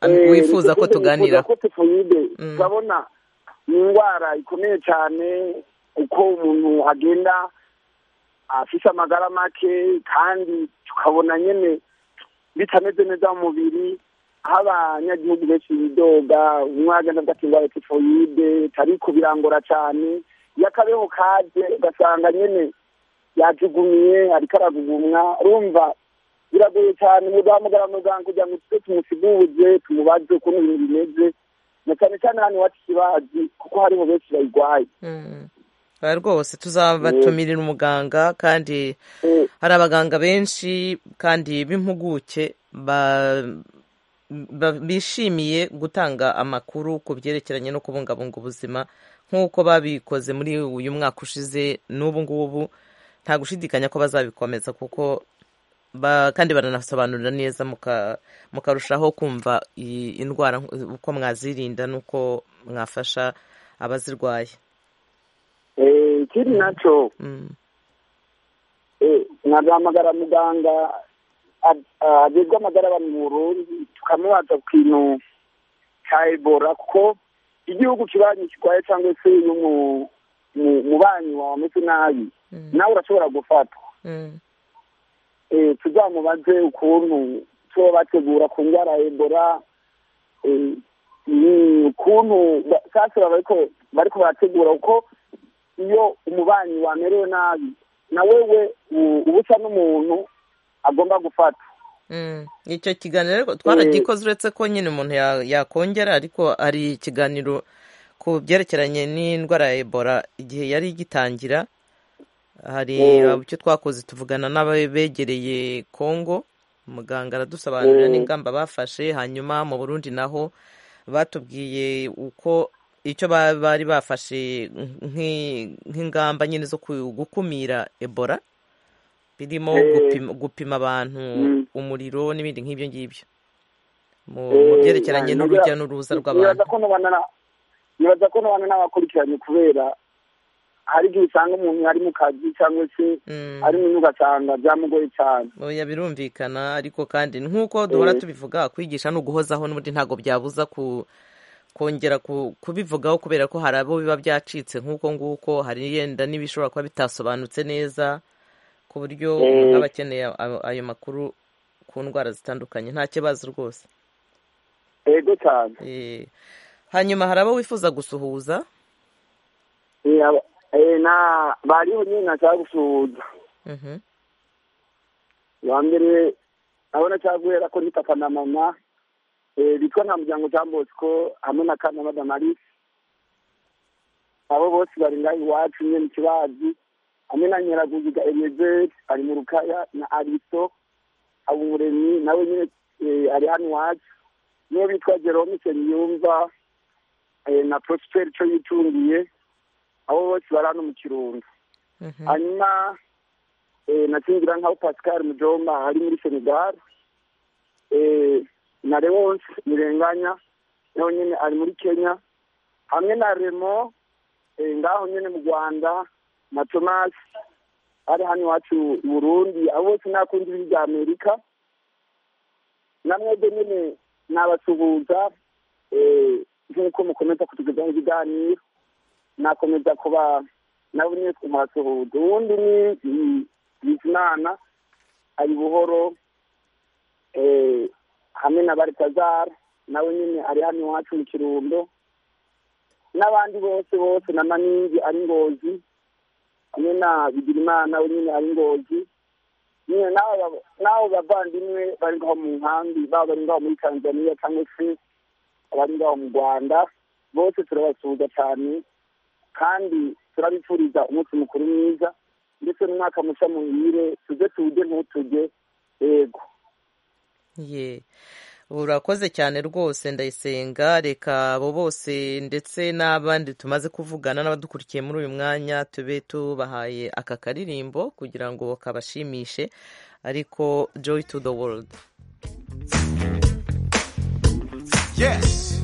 Eh, wifuza ko tifoyide tuganira nifuza ko tifoyide Mm. turabona ni indwara ikomeye cyane uko umuntu agenda afite amagara make kandi tukabona nyine bitameze neza mu mubiri aho abanyagihugu benshi bidoga umwe agenda afite indwara ya tifoyide ariko birangora cyane iyo akabeho kaje ugasanga nyine yajugumiye ariko aragugumwa urumva biragoye cyane mu guhamagara muganga kugira ngo tujye tumusigurize tumubaze ukuntu ibintu bimeze na cyane cyane hano iwacu ikibazi kuko hariho benshi bayirwaye Mm. Ah, rwose tuzabatumirira umuganga kandi Eh, hari abaganga benshi kandi b'impuguke ba- ba- bishimiye gutanga amakuru ku byerekeranye no kubungabunga ubuzima nk'uko babikoze muri uyu mwaka ushize n'ubu ngubu nta gushidikanya ko bazabikomeza kuko ba- kandi baranasobanurira neza muka- mukarushaho kumva iyi indwara uko mwazirinda n'uko mwafasha abazirwaye eh, ikindi nacyo Mm. eh, nagahamagara muganga ab- ah, ajejwe amagara abantu mu burundi tukamubaza ku kintu cya ebola kuko igihugu kibanyi kirwaye cyangwa se iyo mu- mu- mubanyi wawe ameze nabi nawe urashobora gufatwa Mm. eh, tuzamubaze ukuntu tuba bategura ku ndwara ya ebola eh, ni uko ukuntu ba- sasa baba bariko bariko barategura kuko iyo umubanyi wamerewe nabi na wewe u- uba usa n'umuntu agomba gufata Mm. icyo kiganiro ariko twaragikoze uretse ko nyine umuntu ya- yakongera ariko hari ikiganiro ku byerekeranye n'indwara ya ebola igihe yari igitangira hari Mm. abo icyo twakoze tuvugana n'abegereye kongo muganga aradusobanurira Mm. n'ingamba bafashe hanyuma mu burundi naho batubwiye uko icyo ba- bari bafashe nk'i- nk'ingamba nyine zo ku- gukumira ebola birimo Eh. gupima, gupima abantu Mm. umuriro n'ibindi nk'ibyo ngibyo mu Eh, mu byerekeranye ngira- n'urujya n'uruza nibaza rw'abantu ko nubana na- nibaza ko nubana n'abakurikiranye kubera hari igihe usanga umuntu ari mu kazi cyangwa se Mm. ari mu nyubako asanga byamugoye cyane oya birumvikana ariko kandi nk'uko duhora Eh. tubivuga kwigisha ni uguhozaho n'ubundi ntabwo byabuza ku kongera ku- kubivugaho kubera ko hari abo biba byacitse nk'uko nguko hari yenda n'ibishobora kuba bitasobanutse neza ku buryo Eh. umuntu aba akeneye ayo- ayo makuru ku ndwara zitandukanye nta kibazo rwose ego cyane Eh, hanyuma hari abo wifuza gusuhuza Eh, aba- eh, na bariho nyine nashaka gusuhuza Mhm. uwa mbere nabona nshaka guhera ko ni papa na mama eh, bitwa nta muryango jean bosco hamwe na kana madam alice abo bose bari ngaho iwacu nyine mu kibazi hamwe na nyiraguziga enezeri ari mu rukaya na ariso habumuremyi nawe nyine eh, ari hano iwacu niyo bitwa jerome senyumva eh, na prosperi cyo yitungiye abo bose bari hano mu kirundo Mhm. hanyuma eh, nakingira nkaho pascal mujomba ari muri senegal eh, na lewonse mirenganya nawe nyine ari muri kenya hamwe na remo eh, ngaho nyine mu rwanda na thomas ari hano iwacu i burundi abo bose nakundi b'irya amerika na mwebwe nyine nabasuhuza eh, nk'uko mukomeza kutugezaho ibiganiro nakomeza kuba nabo nyine kumwasuhuza uwundi ni ni- bizimana ari buhoro eh, hamwe na baritazara nawe nyine ari hano iwacu mu kirundo n'abandi bose bose na maningi ari ngozi hamwe na bigirimana we nyine ari ngozi nyine n'abo ba- n'abo bavandimwe bari ngaho mu nkambi baba bari ngaho muri tanzania cyangwa se abari ngaho mu rwanda bose turabasuhuza cyane kandi turabifuriza umunsi mukuru mwiza ndetse n'umwaka mushya muhire tuze tuwuge ntutuge yego ye urakoze cyane rwose ndayisenga reka abo bose ndetse n'abandi tumaze kuvugana n'abadukurikiye muri uyu mwanya tube tubahaye aka karirimbo kugira ngo kabashimishe ariko joy to the world Yes.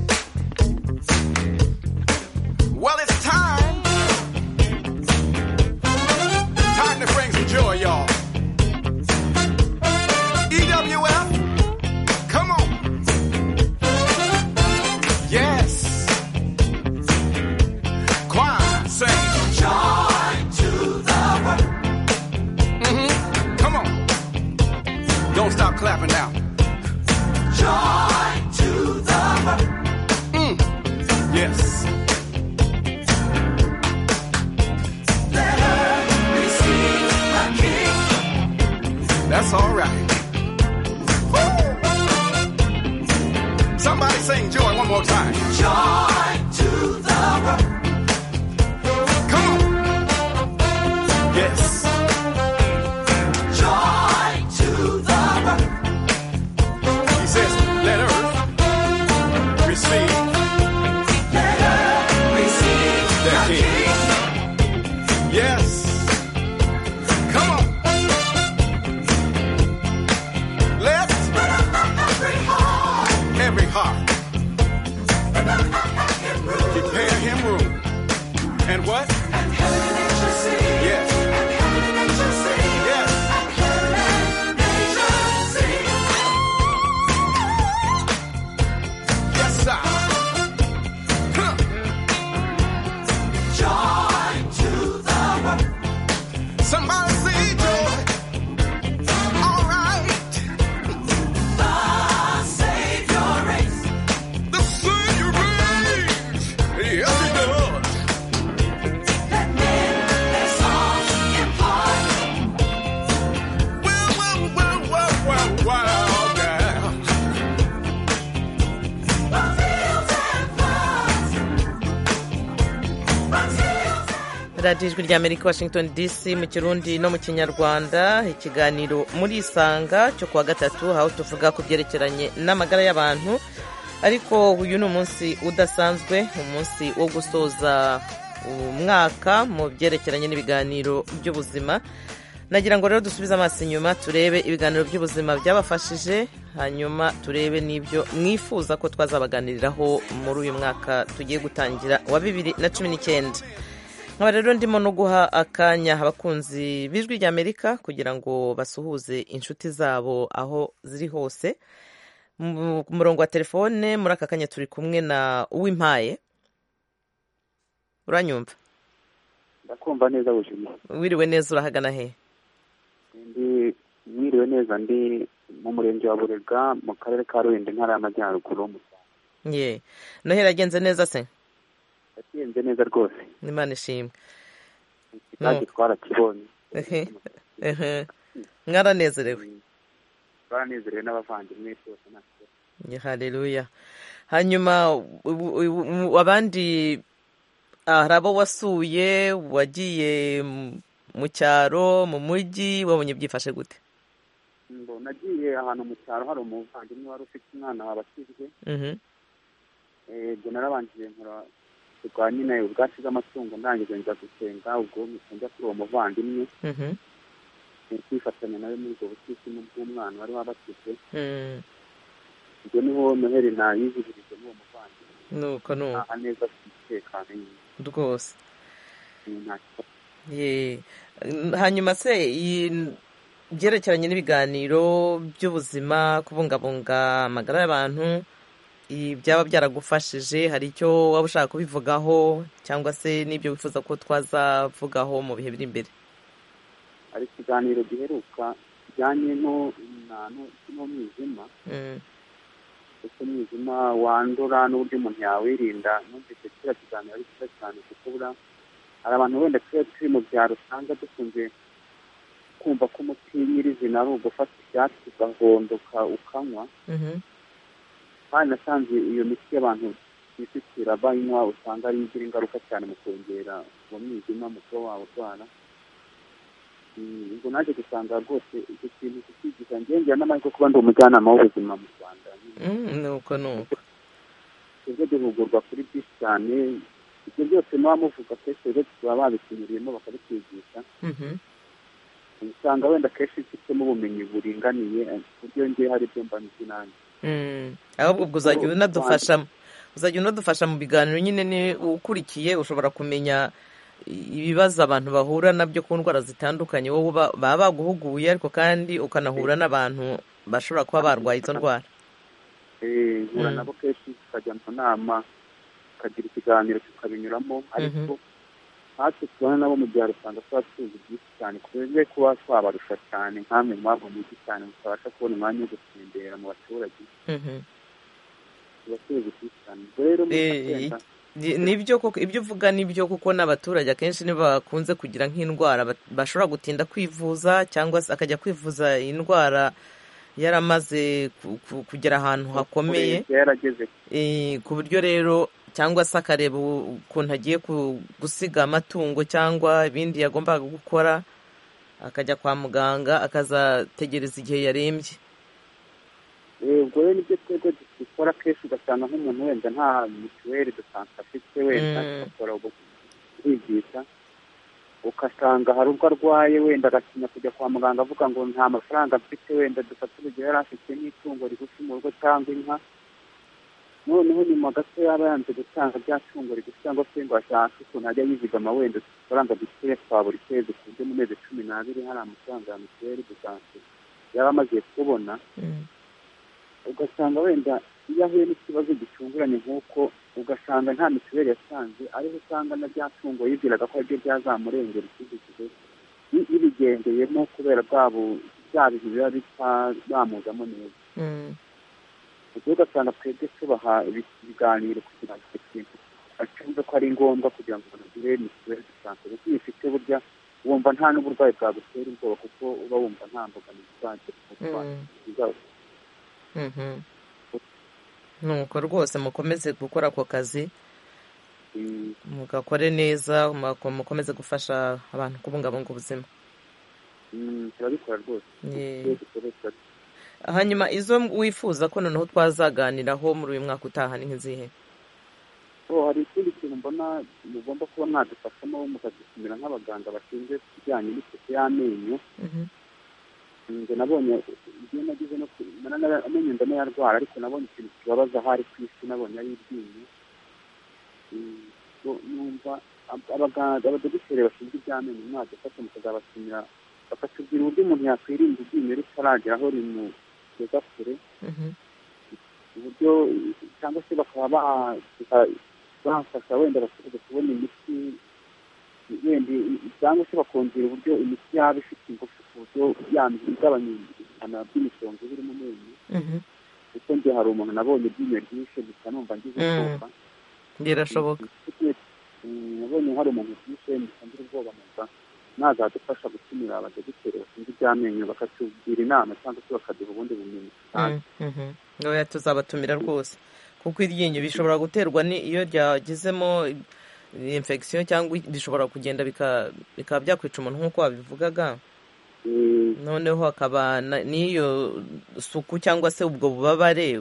Well, it's time. Time to bring some joy, y'all. EWF, come on. Yes. Choir, sing. Joy to the world. hmm Come on. Don't stop clapping now. Yes. That's all right. Woo! Somebody sing joy one more time. Joy to the world. Come on. Yes. Joy to the world. He says, let earth receive their king. Yes. Come on. Let every heart prepare him room. And what? Yes. Yes. Yes, sir. Huh. Somebody say joy. All right. The Savior reigns. The Savior reigns. radiyo ijwi rya amerika washington dc mu kirundi no mu kinyarwanda ikiganiro muri isanga cyo kuwa gatatu aho tuvuga ku byerekeranye n'amagara y'abantu ariko uyu ni umunsi udasanzwe umunsi wo gusoza umwaka mu byerekeranye n'ibiganiro by'ubuzima nagira ngo rero dusubize amaso inyuma turebe ibiganiro by'ubuzima byabafashije hanyuma turebe n'ibyo mwifuza ko twazabaganiriraho muri uyu mwaka tugiye gutangira wa bibiri na cumi n'icyenda nkaba rero ndimo no guha akanya abakunzi b'ijwi rya amerika kugira ngo basuhuze inshuti zabo aho ziri hose mu murongo wa telefone muri aka kanya turi kumwe na uwimpaye uranyumva ndakumva neza bujima wiriwe neza urahagana he ndi mwiriwe neza ndi mu murenge wa burega mu karere ka ruhinde intara y'amajyaruguru mu Rwanda. ye noheli yagenze neza se yagenze neza rwose imana ishimwe ikigage twarakibonye Ehe, ehe. mwaranezerewe twaranezerewe n'abavandimwe rwose nta kibazo. Ye, haleluya hanyuma u- u- u- abandi ah, hari abo wasuye wagiye mu- mu cyaro mu mujyi wabonye byifashe gute Ngo nagiye ahantu mu cyaro hari umuvandimwe wari ufite umwana wabakijwe Mhm, Eh, ibyo narabanjije nkora rwa nyine ubwatsi bw'amatungo ndangije njya gusenga ubwo njya kuri uwo muvandimwe mhm, eh, kwifatanya nawe muri ubwo butisimu bw'umwana wari wabatijwe mm. ibyo niho noheli nayizihirije n'uwo muvandimwe nuko nuko aha neza ku mutekano nyine rwose Eh, nta kibazo ye hanyuma se iyi- byerekeranye n'ibiganiro by'ubuzima kubungabunga amagara y'abantu ibi byaba byaragufashije hari icyo waba ushaka kubivugaho cyangwa se n'ibyo wifuza ko twazavugaho mu bihe biri imbere hari ikiganiro giheruka kijyanye no- na- no- n'umwijima Mm, ndetse umwijima wandura n'uburyo umuntu yawirinda numvise kiriya kiganiro ari cyiza cyane kuko buriya hari abantu wenda twe turi mu byaro usanga dukunze kumva ko umuti nyirizina ari ugufata ibyatsi ugahondoka ukanywa mhm, kandi nasanze iyo miti y'abantu bisukira banywa usanga ari igira ingaruka cyane mu kongera uwo mwijima mu kuba wawurwara Mm, ubwo naje gusanga rwose icyo kintu kukigisha ngengera n'amahirwe kuba ndi umujyanama w'ubuzima mu rwanda mm, nuko nuko twebwe duhugurwa kuri byinshi cyane ibyo byose muba muvuga kenshi rero baba babitunyuriyemo bakabitwigisha Mhm, usanga wenda kenshi mfitemo ubumenyi buringaniye eh, ku buryo njye hari ibyo mba nzi nanjye mm. ahubwo ubwo uzajya unadufasha uzajya unadufasha mu biganiro nyine ni ukurikiye ushobora kumenya ibibazo abantu bahura nabyo ku ndwara zitandukanye wowe uba- baba baguhuguye ariko kandi ukanahura n'abantu bashobora kuba barwaye izo ndwara Eh, mpura Mm. nabo kenshi tukajya mu nama tukagira ikiganiro tukabinyuramo ariko natwe tubana nabo mu byaro usanga tuba tuzi byinshi cyane twebwe kuba twabarusha cyane nkamwe mwaba mu mujyi cyane mutabasha kubona umwanya wo gutembera mu baturage Mhm. tuba tuzi byinshi cyane ubwo rero Eh, mukagenda i- nibyo koko ibyo uvuga nibyo kuko n'abaturage akenshi ntibakunze kugira nk'indwara bat- bashobora gutinda kwivuza cyangwa se akajya kwivuza indwara yaramaze ku- ku- kugera ahantu hakomeye Kurembya yarageze Eh, ku buryo rero cyangwa se akareba u- ukuntu agiye ku- gusiga amatungo cyangwa ibindi yagombaga gukora akajya kwa muganga akazategereza igihe yarembye Eh, ubwo rero nibyo twebwe dukora kenshi ugasanga nk'umuntu wenda nta mituweli de sante afite wenda Mm. agakora ubwo kwigisha ugasanga hari ubwo arwaye wenda agatinya kujya kwa muganga avuga ngo nta mafaranga mfite wenda dufate urugero yari afite nk'itungo rigufi mu rugo cyangwa inka noneho nyuma gato yaba yanze gutanga rya tungo rigufi cyangwa se ngo ashake ukuntu ajya yizigama wenda udufaranga dukeya twa buri kwezi ku buryo mu mezi cumi n'abiri hari amafaranga ya mituweli de sante yaba amaze kubona Mm. ugasanga wenda iyo ahuye n'ikibazo gitunguranye nk'uko ugasanga nta mituweli yasanze ariho usanga na rya tungo yibwiraga ko aribyo byazamurengera ikindi gihe bi- bibigendeyemo kubera bwa bu- bya bintu biba bitamuzamo neza Mm. ubwo ugasanga twebwe tubaha ibi- ibiganiro kugira ngo icyo kintu acyumve ko ari ngombwa kugira ngo umuntu agire mituweli dusanzwe kuko iyo ufite burya wumva nta n'uburwayi bwagutera ubwoba kuko uba wumva nta mbogamizi uzagira ku burwayi Mm. buzaba Mhm. nuko rwose mukomeze gukora ako kazi mugakore neza muko- mukomeze gufasha abantu kubungabunga ubuzima turabikora rwose Ye. iyo dukoresha hanyuma izo wifuza ko noneho twazaganiraho muri uyu mwaka utaha ni nk'izihe Oh, hari ikindi kintu mbona mugomba kuba mwadufashamo mukadupimira nk'abaganga bashinzwe ibijyanye n'isuku y'amenyo Mhm. njye nabonye iyo nagize no ku- na- na- na- amenyo ndanayarwara ariko nabonye ikintu kibabaza ahari ku isi nabonye ari iryinyo Mm, so, numva ab- abaganga abadogiteri bashinzwe iby'amenyo mwadufasha mukazabashimira bakatubwira uburyo umuntu yakwirinda iryinyo ritaragera aho rimugeza kure Mhm. uburyo cyangwa se bakaba ba- baka- bafasha wenda abaturage kubona imiti wenda cyangwa se bakongera uburyo imiti yaba ifite ingufu ku buryo yandi igabanya ubukana bw'imisonga iba iri mu menyo Mhm. kuko njye hari umuntu nabonye iryinyo ryishe gusa numva ngize Mm. ubwoba birashoboka Mm, nabonye hari umuntu ryishe mpita ngira ubwoba numva nazadufasha gutumira abadogiteri bashinzwe iby'amenyo bakatubwira inama cyangwa se bakaduha ubundi bumenyi Mhm, mhm. oya tuzabatumira rwose kuko iryinyo bishobora guterwa ni iyo ryagezemo infection cyangwa bishobora kugenda bika- bikaba byakwica umuntu nk'uko wabivugaga Eh, noneho hakaba na- n'iyo suku cyangwa se ubwo bubabare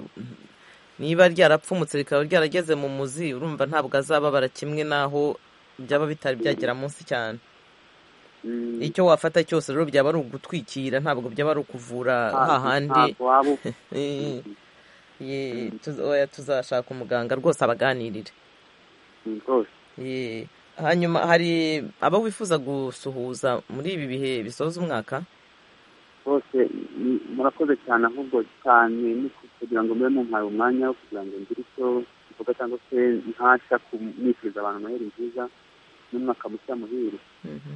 niba ryarapfumutse rikaba ryarageze mu muzi urumva ntabwo azababara kimwe n'aho byaba bitari byagera munsi cyane mm. icyo wafata cyose rero byaba ari ugutwikira ntabwo byaba ari ukuvura hahandi ntabwo waba uba Eh, ye, tuz- oya, tuzashaka umuganga rwose abaganirire rwose Ye. hanyuma hari abo wifuza gusuhuza muri ibi bihe bisoza umwaka rwose mm, murakoze cyane ahubwo cyane ni kugira ngo mbe mumpaye umwanya wo kugira ngo ngire icyo mvuga cyangwa se ntasha kumwifuriza abantu noheli nziza n'umwaka mushya muhire Mhm.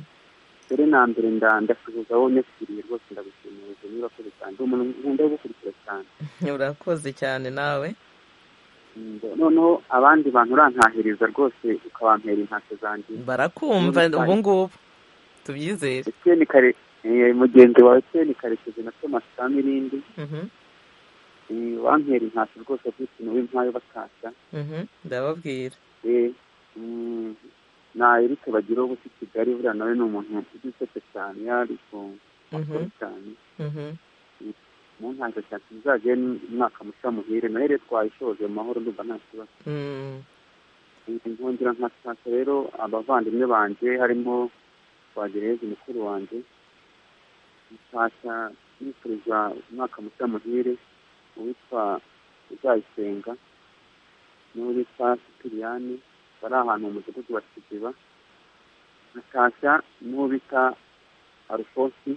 mbere na mbere nda- ndasuhuza wowe unyakiriye rwose ndagushimiye ubwo murakoze cyane ndi umuntu nkunda gukurikira cyane urakoze cyane nawe Mm, noneho abandi bantu urantahiriza rwose ukabampera intashyo zanjye barakumva Mhm. ubu ngubu tubyizere Etienne Kare eh, mugenzi wawe Etienne Karekezi na Thomas Kamirindi Mhm, Eh, bampera intashyo rwose by'ikintu w'impayo batashya mhm, ndababwira Eh, mm, na Eric bagira ubu si Kigali buriya nawe ni umuntu udusetse cyane yari ku makuru Mhm, cyane mhm. mu ntangiriro cyane tuzajye umwaka mushya muhire nayo rero twayishoje mu mahoro ndumva nta kibazo Mm, Eh, nkongera nkashaka rero abavandimwe banjye harimo twagereza mukuru wanjye nshaka nifuriza umwaka mushya muhire uwitwa uzayisenga n'uwitwa sipiriyani bari ahantu mu mudugudu wa kiziba nashashya n'uwo bita arufosi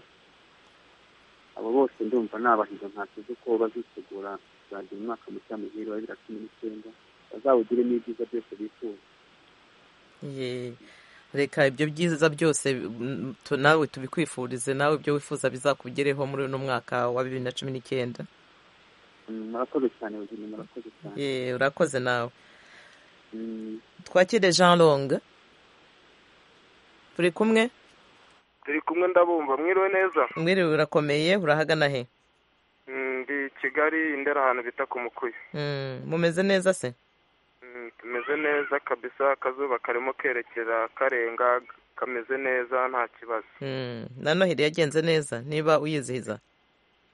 abo bose ndumva nabahiga ntakizi ko bazitegura kuzagira umwaka mushya muhire wa bibiri na cumi n'icyenda bazawugire n'ibyiza byose bifuza ye. reka ibyo byiza byose mm, tu- nawe tubikwifurize nawe ibyo wifuza bizakugereho muri uno mwaka wa bibiri na cumi n'icyenda Mm, murakoze cyane buzima murakoze cyane Ye, urakoze nawe Mm, twakire jean long turi kumwe turi kumwe ndabumva mwiriwe neza mwiriwe urakomeye urahagana he Mm, ndi kigali indera ahantu bita ku mukuyu Mm, mumeze neza se Mm, tumeze neza kabisa akazuba karimo kerekera karenga kameze neza nta kibazo Mm, na noheli yagenze neza niba uyizihiza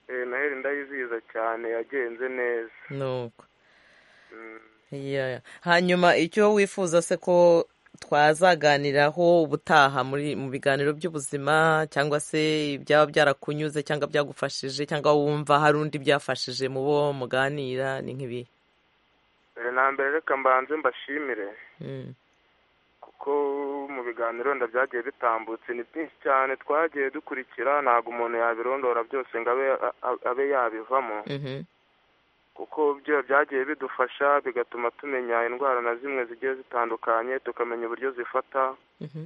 Eh, noheli ndayizihiza cyane yagenze neza nuko Mm. Yeah. hanyuma icyo wifuza se ko twazaganiraho ubutaha muri mu biganiro by'ubuzima cyangwa se ibyaba byarakunyuze cyangwa byagufashije cyangwa wumva hari undi byafashije mu bo muganira ni nk'ibi mbere na mbere reka mbanze mbashimire Mm, kuko mu biganiro wenda byagiye bitambutse ni byinshi cyane twagiye dukurikira ntabwo umuntu yabirondora byose ngo abe a- a- abe yabivamo mhm, kuko byo byagiye bidufasha bigatuma tumenya indwara na zimwe zigiye zitandukanye tukamenya uburyo zifata mhm,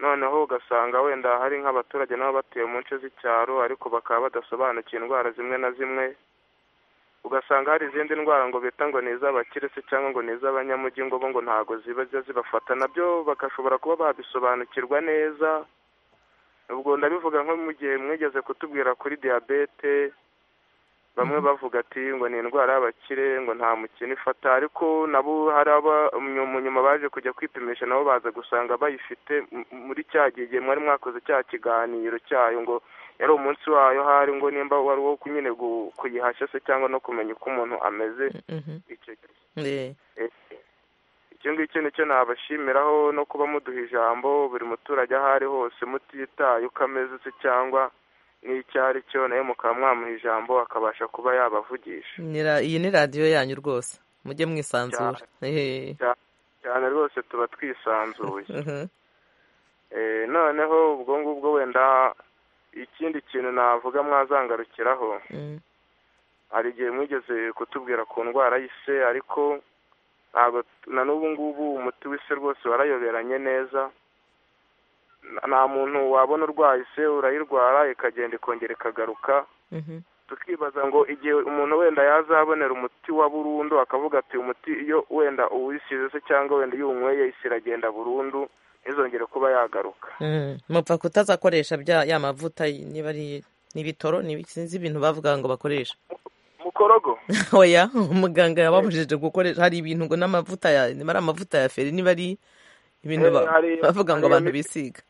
noneho ugasanga wenda hari nk'abaturage nabo batuye mu nce z'icyaro ariko bakaba badasobanukiwe indwara zimwe na zimwe ugasanga hari izindi ndwara ngo bita ngo ni iz'abakire se cyangwa ngo ni iz'abanyamujyi ngo bo ngo ntabwo ziba ziba zibafata nabyo bagashobora kuba babisobanukirwa neza ubwo ndabivuga nko mu gihe mwigeze kutubwira kuri diyabete bamwe bavuga ati ngo ni indwara y'abakire ngo nta mukino ifata ariko nabo hari abanyuma baje kujya kwipimisha nabo baza gusanga bayifite m- muri cya gihe mwari mwakoze cya kiganiro cyayo ngo yari umunsi wayo hari ngo nimba wari uwo nyine gu- kuyihashya se cyangwa no kumenya uko umuntu ameze Mhm. icyo gihe Eh, icyo ngicyo nicyo nabashimiraho no kuba muduha ijambo buri muturage aho ari hose mutitaye uko ameze se cyangwa n'icyo ari cyo nawe mukaba mwamuha ijambo akabasha kuba yabavugisha ni ra- iyi ni radiyo yanyu rwose mujye mwisanzura Eh, cyane rwose tuba twisanzuye mhm. Eh, noneho ubwo ngubwo wenda ikindi kintu navuga mwazangarukiraho Mm. hari igihe mwigeze kutubwira ku ndwara y'ise ariko ntabwo na n'ubu ngubu umuti w'ise rwose warayoberanye neza Na- nta muntu wabona urwaye ise urayirwara ikagenda ikongera ikagaruka Mhm. tukibaza ngo igihe umuntu wenda yazabonera umuti wa burundu akavuga ati umuti iyo wenda uwisize se cyangwa wenda iyo uwunyweye ise iragenda burundu ntizongere kuba yagaruka Mm. mupfa kutazakoresha bya ya mavuta y- niba ari n'ibitoro sinzi ibintu bavuga ngo bakoresha mukorogo oya umuganga yababujije gukoresha hari ibintu ngo n'amavuta ya niba ari amavuta ya feri niba ari ibintu Eh, ba- hari- bavuga ngo hari abantu imiti- bisiga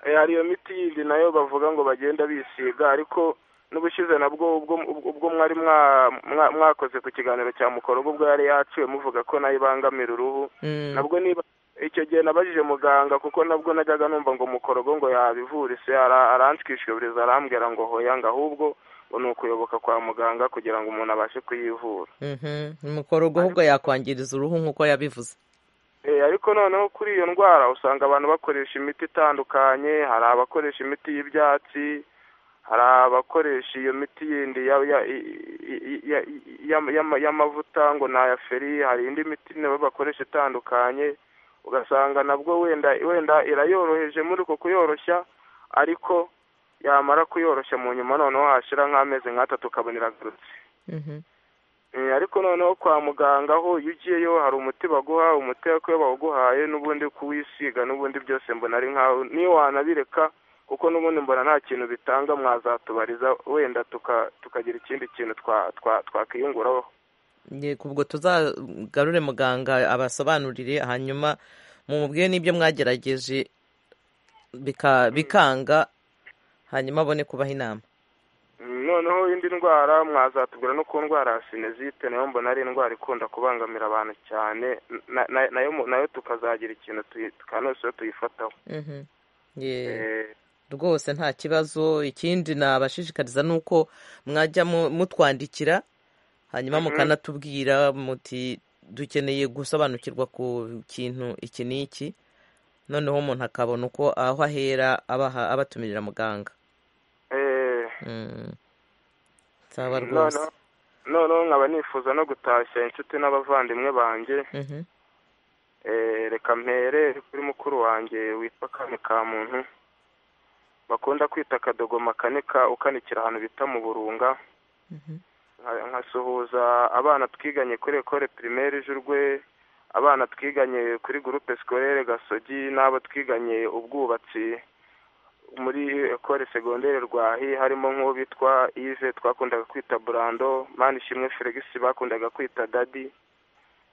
Eh, hari iyo miti yindi nayo bavuga ngo bagenda bisiga ariko n'ubushize nabwo ubwo ubwo mwari mwa- mwa- mwakoze ku kiganiro cya mukorogo ubwo yari yaciwe muvuga ko nayo ibangamira uruhu Mm. nabwo niba icyo gihe nabajije muganga kuko nabwo najyaga numva ngo mukorogo ngo yabivurise ara- aranshwishwiburiza arambwira ngo hoya ngo ahubwo ngo ni ukuyoboka kwa muganga kugira ngo umuntu abashe kuyivura Mhm. umukorogo ahubwo yakwangiriza uruhu nk'uko yabivuze Eh, ariko noneho kuri iyo ndwara usanga abantu bakoresha imiti itandukanye hari abakoresha imiti y'ibyatsi hari abakoresha iyo miti yindi ya- ya- i- i- ya- ya- ya- y'amavuta ngo ni aya feri hari indi miti nabo bakoresha itandukanye ugasanga nabwo wenda wenda irayoroheje muri uko kuyoroshya ariko yamara kuyoroshya mu nyuma noneho hashira nk'amezi nk'atatu ukabona iragarutse Mhm. Eh, ariko noneho kwa muganga ho iyo ugiyeyo hari umuti baguha umuti ariko iyo bawuguhaye n'ubundi kuwisiga n'ubundi byose mbona ari nkaho niyo wanabireka kuko n'ubundi mbona nta kintu bitanga mwazatubariza wenda tuka- tukagira ikindi kintu twa- twa- twakiyunguraho yego ubwo tuzagarure muganga abasobanurire hanyuma mumubwire n'ibyo mwagerageje bika- bikanga hanyuma abone kubaha inama Mm, noneho indi ndwara mwazatubwira no ku ndwara ya sinezite nayo mbona ari indwara ikunda kubangamira abantu cyane na- na- nayo mu- nayo tukazagira ikintu tuyi- tukanose tuyifataho Mhm. Yeah. Eh, rwose nta kibazo ikindi nabashishikariza ni uko mwajya mu- mutwandikira hanyuma Mhm. mukanatubwira muti dukeneye gusobanukirwa ku kintu iki n'iki noneho umuntu akabona uko aho ahera abaha abatumirira muganga eh, Mm. saba rwose noneho noneho nkaba nifuza no gutashya inshuti n'abavandimwe banjye Mhm. eh, reka mpere kuri mukuru wanjye witwa kane ka muntu bakunda kwita akadogoma kane ka ukanikira ahantu bita mu burunga Mhm. Nka- nkasuhuza abana twiganye kuri ekore primaire jurwe abana twiganye kuri groupe scolaire gasogi n'abo twiganye ubwubatsi muri ekore segondere rwahi harimo nk'uwo bitwa ive twakundaga kwita burando manishimwe felix bakundaga kwita dadi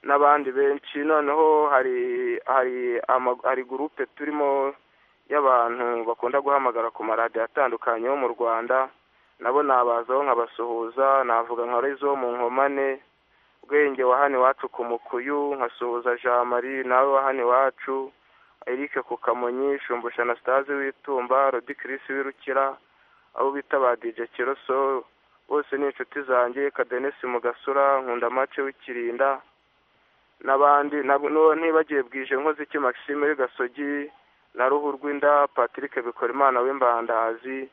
n'abandi benshi noneho hari hari ama- hari gurupe turimo y'abantu bakunda guhamagara ku maradiyo atandukanye yo mu rwanda nabo nabazaho nkabasuhuza navuga nka rezo mu nkomane bwenge wa hano iwacu ku mukuyu nkasuhuza jean marie nawe wa hano iwacu eric ku kamonyi shumbusha anastase w'itumba rodi kirisi w'irukira abo bita ba dije kiroso bose ni inshuti zanjye kadenesi mugasura nkunda mace w'ikirinda n'abandi nab- n'uwo ntibagiye bwije nkoze iki maxime w'igasogi na ruhu rw'inda patrick bikorimana w'imbandazi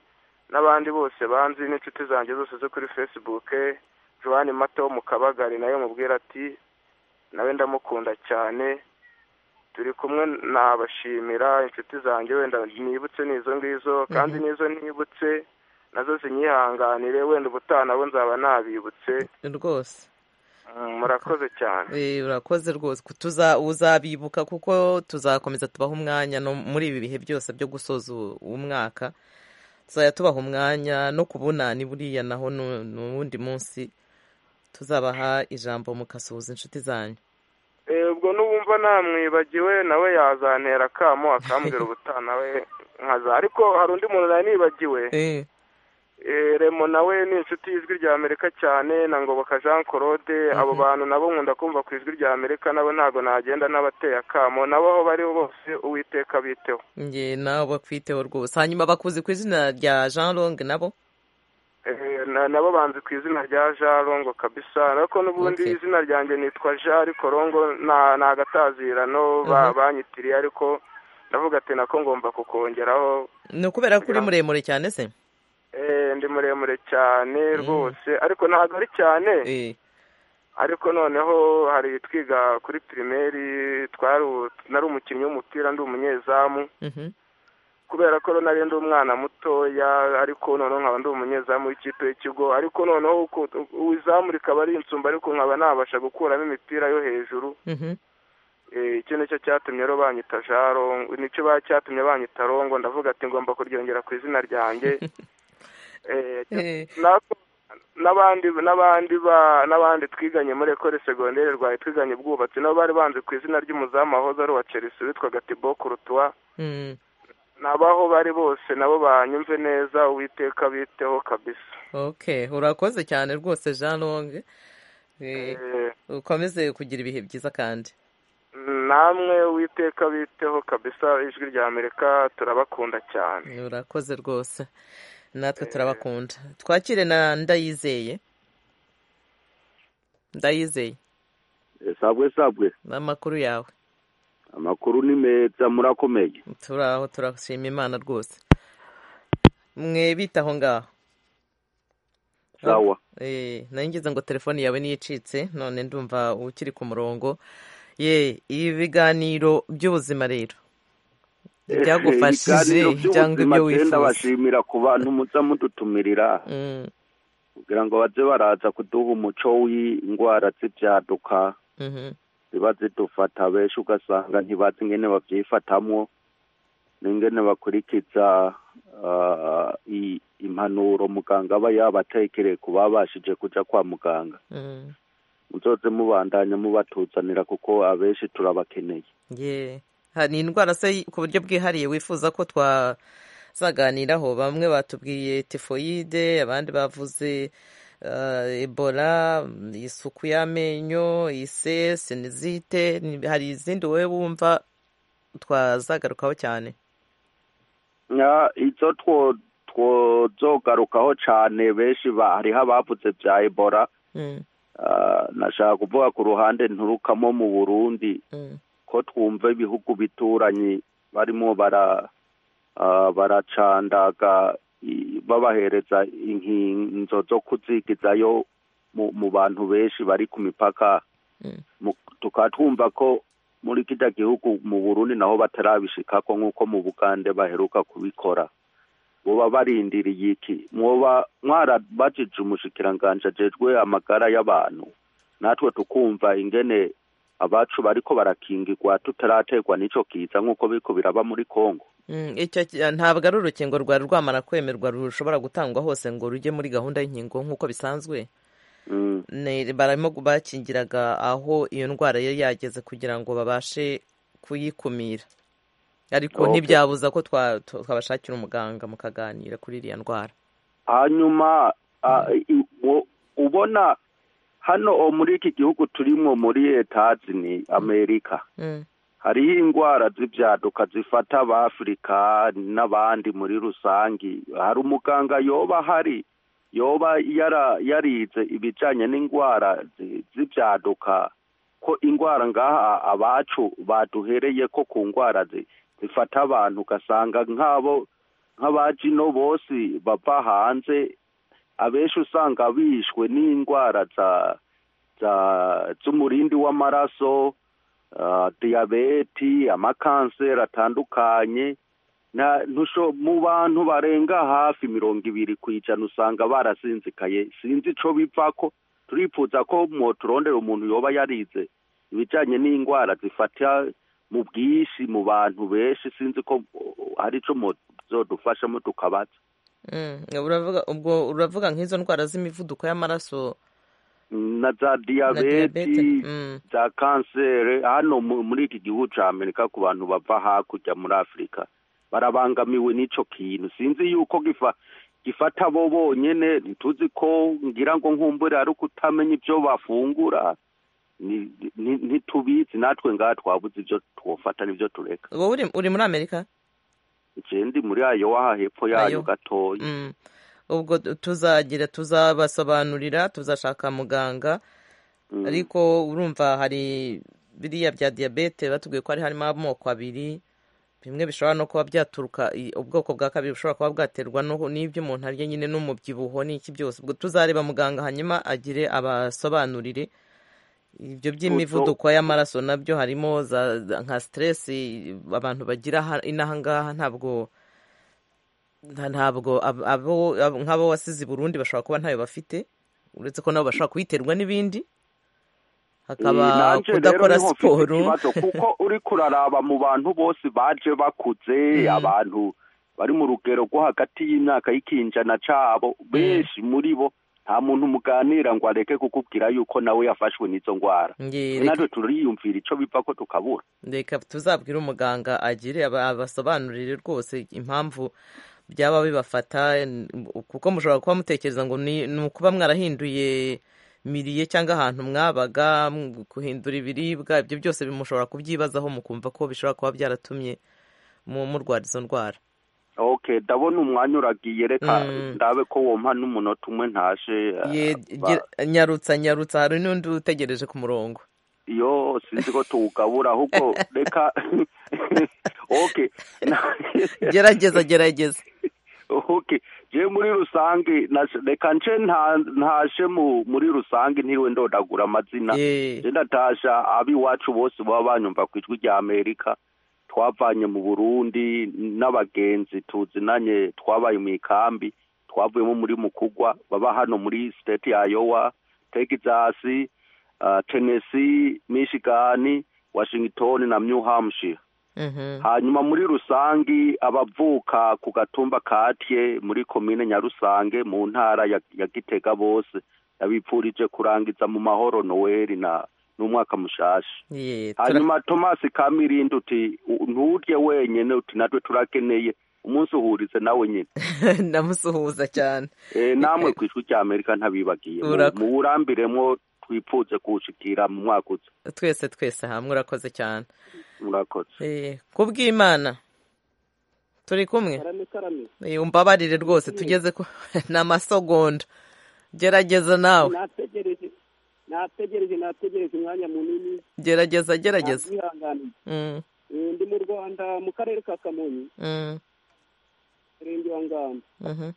n'abandi bose banzi n'inshuti zanjye zose zo kuri facebook joanne mato wo mu kabagari nayo mubwira ati nawe ndamukunda cyane turi kumwe nabashimira inshuti zanjye wenda nibutse n'izo ngizo kandi Mhm. n'izo nibutse nazo zinyihanganire wenda ubutaha nabo nzaba nabibutse rwose Mm, murakoze cyane Eh, urakoze rwose Ku- tuza uzabibuka kuko tuzakomeza tubaha umwanya no muri ibi bihe byose byo gusoza u- umwaka tuzajya tubaha umwanya no kubunana buriya naho nu- ni uwundi munsi tuzabaha ijambo mukasuhuza inshuti zanyu Eh, ubwo n'ubumva namwibagiwe nawe yazantera akamo akambwira ubutaha nawe nkaza ariko hari undi muntu nari nibagiwe Eh, Eh, remo nawe ni inshuti y'ijwi rya amerika cyane na ngoboka jean claude abo bantu nabo nkunda kumva ku ijwi rya amerika nabo ntabwo nagenda n'abateye akamo nabo aho bariho bose uwiteka biteho njye nabo bakwiteho rwose hanyuma bakuzi ku izina rya jean long nabo Eh, na- nabo banzi ku izina rya jean rongo kabisa ariko n'ubundi Okay. izina ryanjye nitwa jean ariko rongo nta nta agatazirano ba- Mhm. banyitiriye ariko ndavuga ati nako ngomba kukongeraho ni ukubera ko uri muremure cyane se Eh, ndi muremure cyane rwose ariko ntabwo ari cyane Eh, ariko noneho hari twiga kuri pirimeri twari u- nari umukinnyi w'umupira ndi umunyezamu mhm. kubera ko nari ndi umwana mutoya ariko noneho nkaba ndi umunyezamu w'ikipe y'ikigo ariko noneho uko- izamu rikaba ari insumba ariko nkaba nabasha gukuramo imipira yo hejuru Mhm. Eh, icyo nicyo cyatumye rero banyita jarongo nicyo ba- cyatumye banyita rongo ndavuga ati ngomba kuryongera ku izina ryanjye Eh, Eh, nako- n'abandi n'abandi ba n'abandi twiganye muri ekore segonderi rwaye twiganye ubwubatsi nabo bari banze ku izina ry'umuzamu wahoze ari uwa chelsea witwaga tibo kurutuwa mm. n'abaho bari bose nabo banyumve neza uwiteka biteho kabisa ok urakoze cyane rwose jean long Eh, Eh, ukomeze kugira ibihe byiza kandi namwe uwiteka biteho kabisa ijwi rya amerika turabakunda cyane urakoze rwose natwe Eh. turabakunda twakire na ndayizeye ndayizeye sabwe sabwe n'amakuru yawe amakuru ni meza murakomeye turaho turashima imana rwose mwe bitaho ngaho sawa Eh, nari ngize ngo telefoni yawe niyo icitse none ndumva ukiri ku murongo ye ibiganiro by'ubuzima rero ibyagufashije ibiganiro cyangwa by'ubuzima ibyo tenda wifuza bashimira ku bantu muza mudutumirira Mm, kugira ngo baze baraza kuduha umuco w'indwara z'ibyaduka mhm, ziba zidufata benshi ugasanga ntibazi ingene babyifatamwo n'ingene bakurikiza ah, i- impanuro muganga aba yabatekereye ku babashije kuja kwa muganga mm, muzoze mubandanya mubatuzanira kuko abenshi turabakeneye ye hari indwara se ku buryo bwihariye wifuza ko twazaganiraho bamwe batubwiye tifoyide abandi bavuze eh, ebola isuku y'amenyo ise sinizite ni- hari izindi wowe wumva twazagarukaho cyane Ya, izo two twozogarukaho cane benshi ba- hariho abavuze vya ebola Mm, Ah, nashaka kuvuga ku ruhande nturukamo mu burundi mm, ko twumva ibihugu bituranyi barimo bara ah, baracandaga i- babahereza inkinzo zo kuzigizayo mu mu bantu benshi bari ku mipaka mm. Mu- tukaba twumva ko muri kiriya gihugu mu burundi naho batarabishikako nk'uko mu bugande baheruka kubikora boba barindiriye iki mwoba mwarabajije umushikiranganji ajejwe amagara y'abantu natwe tukumva ingene abacu bariko barakingirwa tutaraterwa n'ico kiza nk'uko biriko biraba muri kongo Mm, icyo ki- ntabwo ari urukingo rwari rwamara kwemerwa rushobora gutangwa hose ngo rujye muri gahunda y'inkingo nk'uko bisanzwe Mm. Ne- barimo bakingiraga aho iyo ndwara yari yageze kugira ngo babashe kuyikumira ariko Okay. ntibyabuza ko twa- twa- twabashakira umuganga mukaganira kuri iriya ndwara hanyuma ah, i- u- ubona hano o muri iki gihugu turimo muri etazi ni amerika Mm, hariho indwara z'ibyaduka zifata abafurika n'abandi muri rusange hari umuganga yoba ahari yoba yara- yarize ibijyanye n'indwara zi- z'ibyaduka ko indwara ngaha abacu baduhereye ko ku ndwara zi- zifata abantu ugasanga nk'abo nk'abajino bose bava hanze abenshi usanga bishwe n'indwara za za z'umurindi w'amaraso ah, diyabeti amakanseri atandukanye na- ntusho- mu bantu barenga hafi mirongo ibiri ku ijana usanga barasinzikaye sinzi ico bivako turifuza ko mwoturondera umuntu yoba yarize ibijanye n'indwara zifata mu bwinshi mu bantu benshi sinzi ko oh, hari ico muzodufashamo tukabaza uravuga ubwo uravuga nk'izo ndwara z'imivuduko y'amaraso na za diyabeti za kanseri hano mu- muri iki gihugu cya amerika ku bantu bava hakurya muri afurika barabangamiwe n'icyo kintu sinzi yuko gifa gifata bo bonyine tuzi ko ngira ngo nkumbure ari ukutamenya ibyo bafungura Ni- ni- ntitubizi natwe ngaha twabuze ibyo twofata n'ibyo tureka wowe uri- uri muri amerika igihe ndi muri ayo waha hepfo yayo Ayowa. gatoya Mm. ubwo tu- tuzagira tuzabasobanurira tuzashaka muganga ariko urumva hari biriya bya diyabete batubwiye ko hari harimo amoko abiri bimwe bishobora no kuba byaturuka i- ubwoko bwa kabiri bushobora kuba bwaterwa no- n'ibyo umuntu arya nyine n'umubyibuho n'iki byose ubwo tuzareba muganga hanyuma agire abasobanurire ibyo by'imivuduko y'amaraso nabyo harimo za za- nka siteresi abantu bagira ha- inaha ngaha ntabwo nta- ntabwo ab- abo ab- nk'abo wasize i burundi bashobora kuba ntayo bafite uretse ko nabo bashobora kuyiterwa n'ibindi Eh, hakaba nanje rero kudakora niho mfite siporo ikibazo kuko uri kuraraba mu bantu bose baje bakuze abantu bari mu rugero rwo hagati y'imyaka y'ikinjana cabo benshi muri bo nta muntu muganira ngo areke kukubwira yuko nawe yafashwe n'izo ndwara Nge- twe reka- natwe turiyumvira ico biva ko tukabura reka tuzabwire umuganga agire aba- abasobanurire rwose impamvu byaba bibafata n- kuko mushobora kuba mutekereza ngo ni ni ukuba mwarahinduye miriye cyangwa ahantu mwabaga mu- guhindura ibiribwa ibyo byose bimushobora kubyibazaho mukumva ko bishobora kuba byaratumye mu murwara izo ndwara okay ndabona umwanya uragiye reka Mm. ndabe ko wompa n'umunota umwe ntashe Ye- eh, ba- gira- nyarutsa nyarutsa hari n'undi utegereje ku murongo iyo sinzi ko tuwugabura ahubwo reka okay na- gerageza gerageza okay je muri rusange nashe- reka nce nta- ntashe mu muri rusange ntiriwe ndodagura amazina Eh. je ndatasha ab'iwacu bose baba banyumva ku ijwi rya amerika twavanye mu burundi n'abagenzi tuzinanye twabaye mu ikambi twavuyemo muri mukugwa baba hano muri state ya yowa texas uh, tennessee michigan washington na new hampshire Mhm. hanyuma muri rusange abavuka ku gatumba katye muri komine nyarusange mu ntara ya, ya gitega bose yabipfurije kurangiza mu mahoro noweli na n'umwaka mushashi Ye, tura- hanyuma thomas kamirindi uti "U- nturye wenyene uti natwe turakeneye umunsi uhurize nawe nyine ndamusuhuza cyane Eh, namwe ku ijwi rya amerika ntabibagiye Mu- Urako- muwurambiremwo twipfuze kuwushikira mu mwaka uza twese twese hamwe urakoze cyane murakoze Eh, kubw'imana turi kumwe karame karame Eh, umbabarire rwose tugeze ku ni amasogonda gerageza nawe nategereje nategereje nategereje umwanya munini gerageza gerageza ntabyihanganiye Mm, Eh, ndi mu rwanda mu karere ka kamonyi mm, murenge wa ngamba mhm.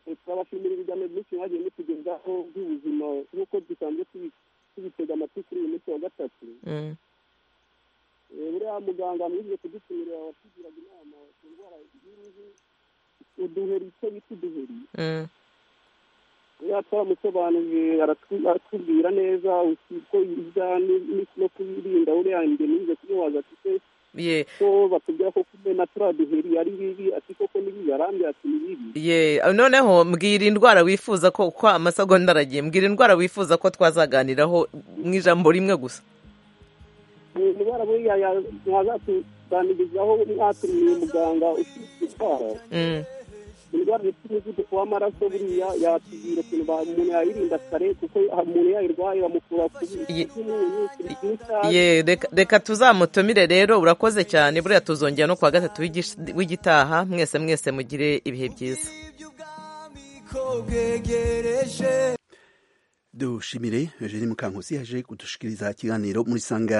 Eh, turabashimira ibiganiro byinshi mwagiye mutugezaho by'ubuzima nk'uko dusanzwe tubi- tubitega amatwi kuri uyu munsi wa gatatu Mm, Eh, buriya muganga mwize kudutumira watugiraga inama ku ndwara y'uruhu uduheri icyo bita uduheri mm, iyo twaramusobanuriye aratwi- aratubwira neza uko ibya ni- ni- no kubirinda buriya imbere nize kubibaza afite ye ko batubwira ko kumena turiya duheri ari bibi ati koko ni bibi arambwira ati ni bibi ye noneho mbwira indwara wifuza ko kwa amasogonda aragiye mbwira indwara wifuza ko twazaganiraho mu ijambo rimwe gusa Eh, indwara buriya ya- mwazatuganirizaho mwatumiye muganga ufite indwara Mm, indwara zifite umuvuduko w'amaraso buriya yatubwira ukuntu ba- umuntu yayirinda kare kuko ha- umuntu yayirwaye bamukura ku Ye- by'umunyu ku by'itabi ye reka reka tuzamutumire rero urakoze cyane buriya tuzongera no kuwa gatatu w'igish- w'igitaha mwese mwese mugire ibihe byiza dushimire eugene mukankusi yaje kudushikiriza ikiganiro muri sanga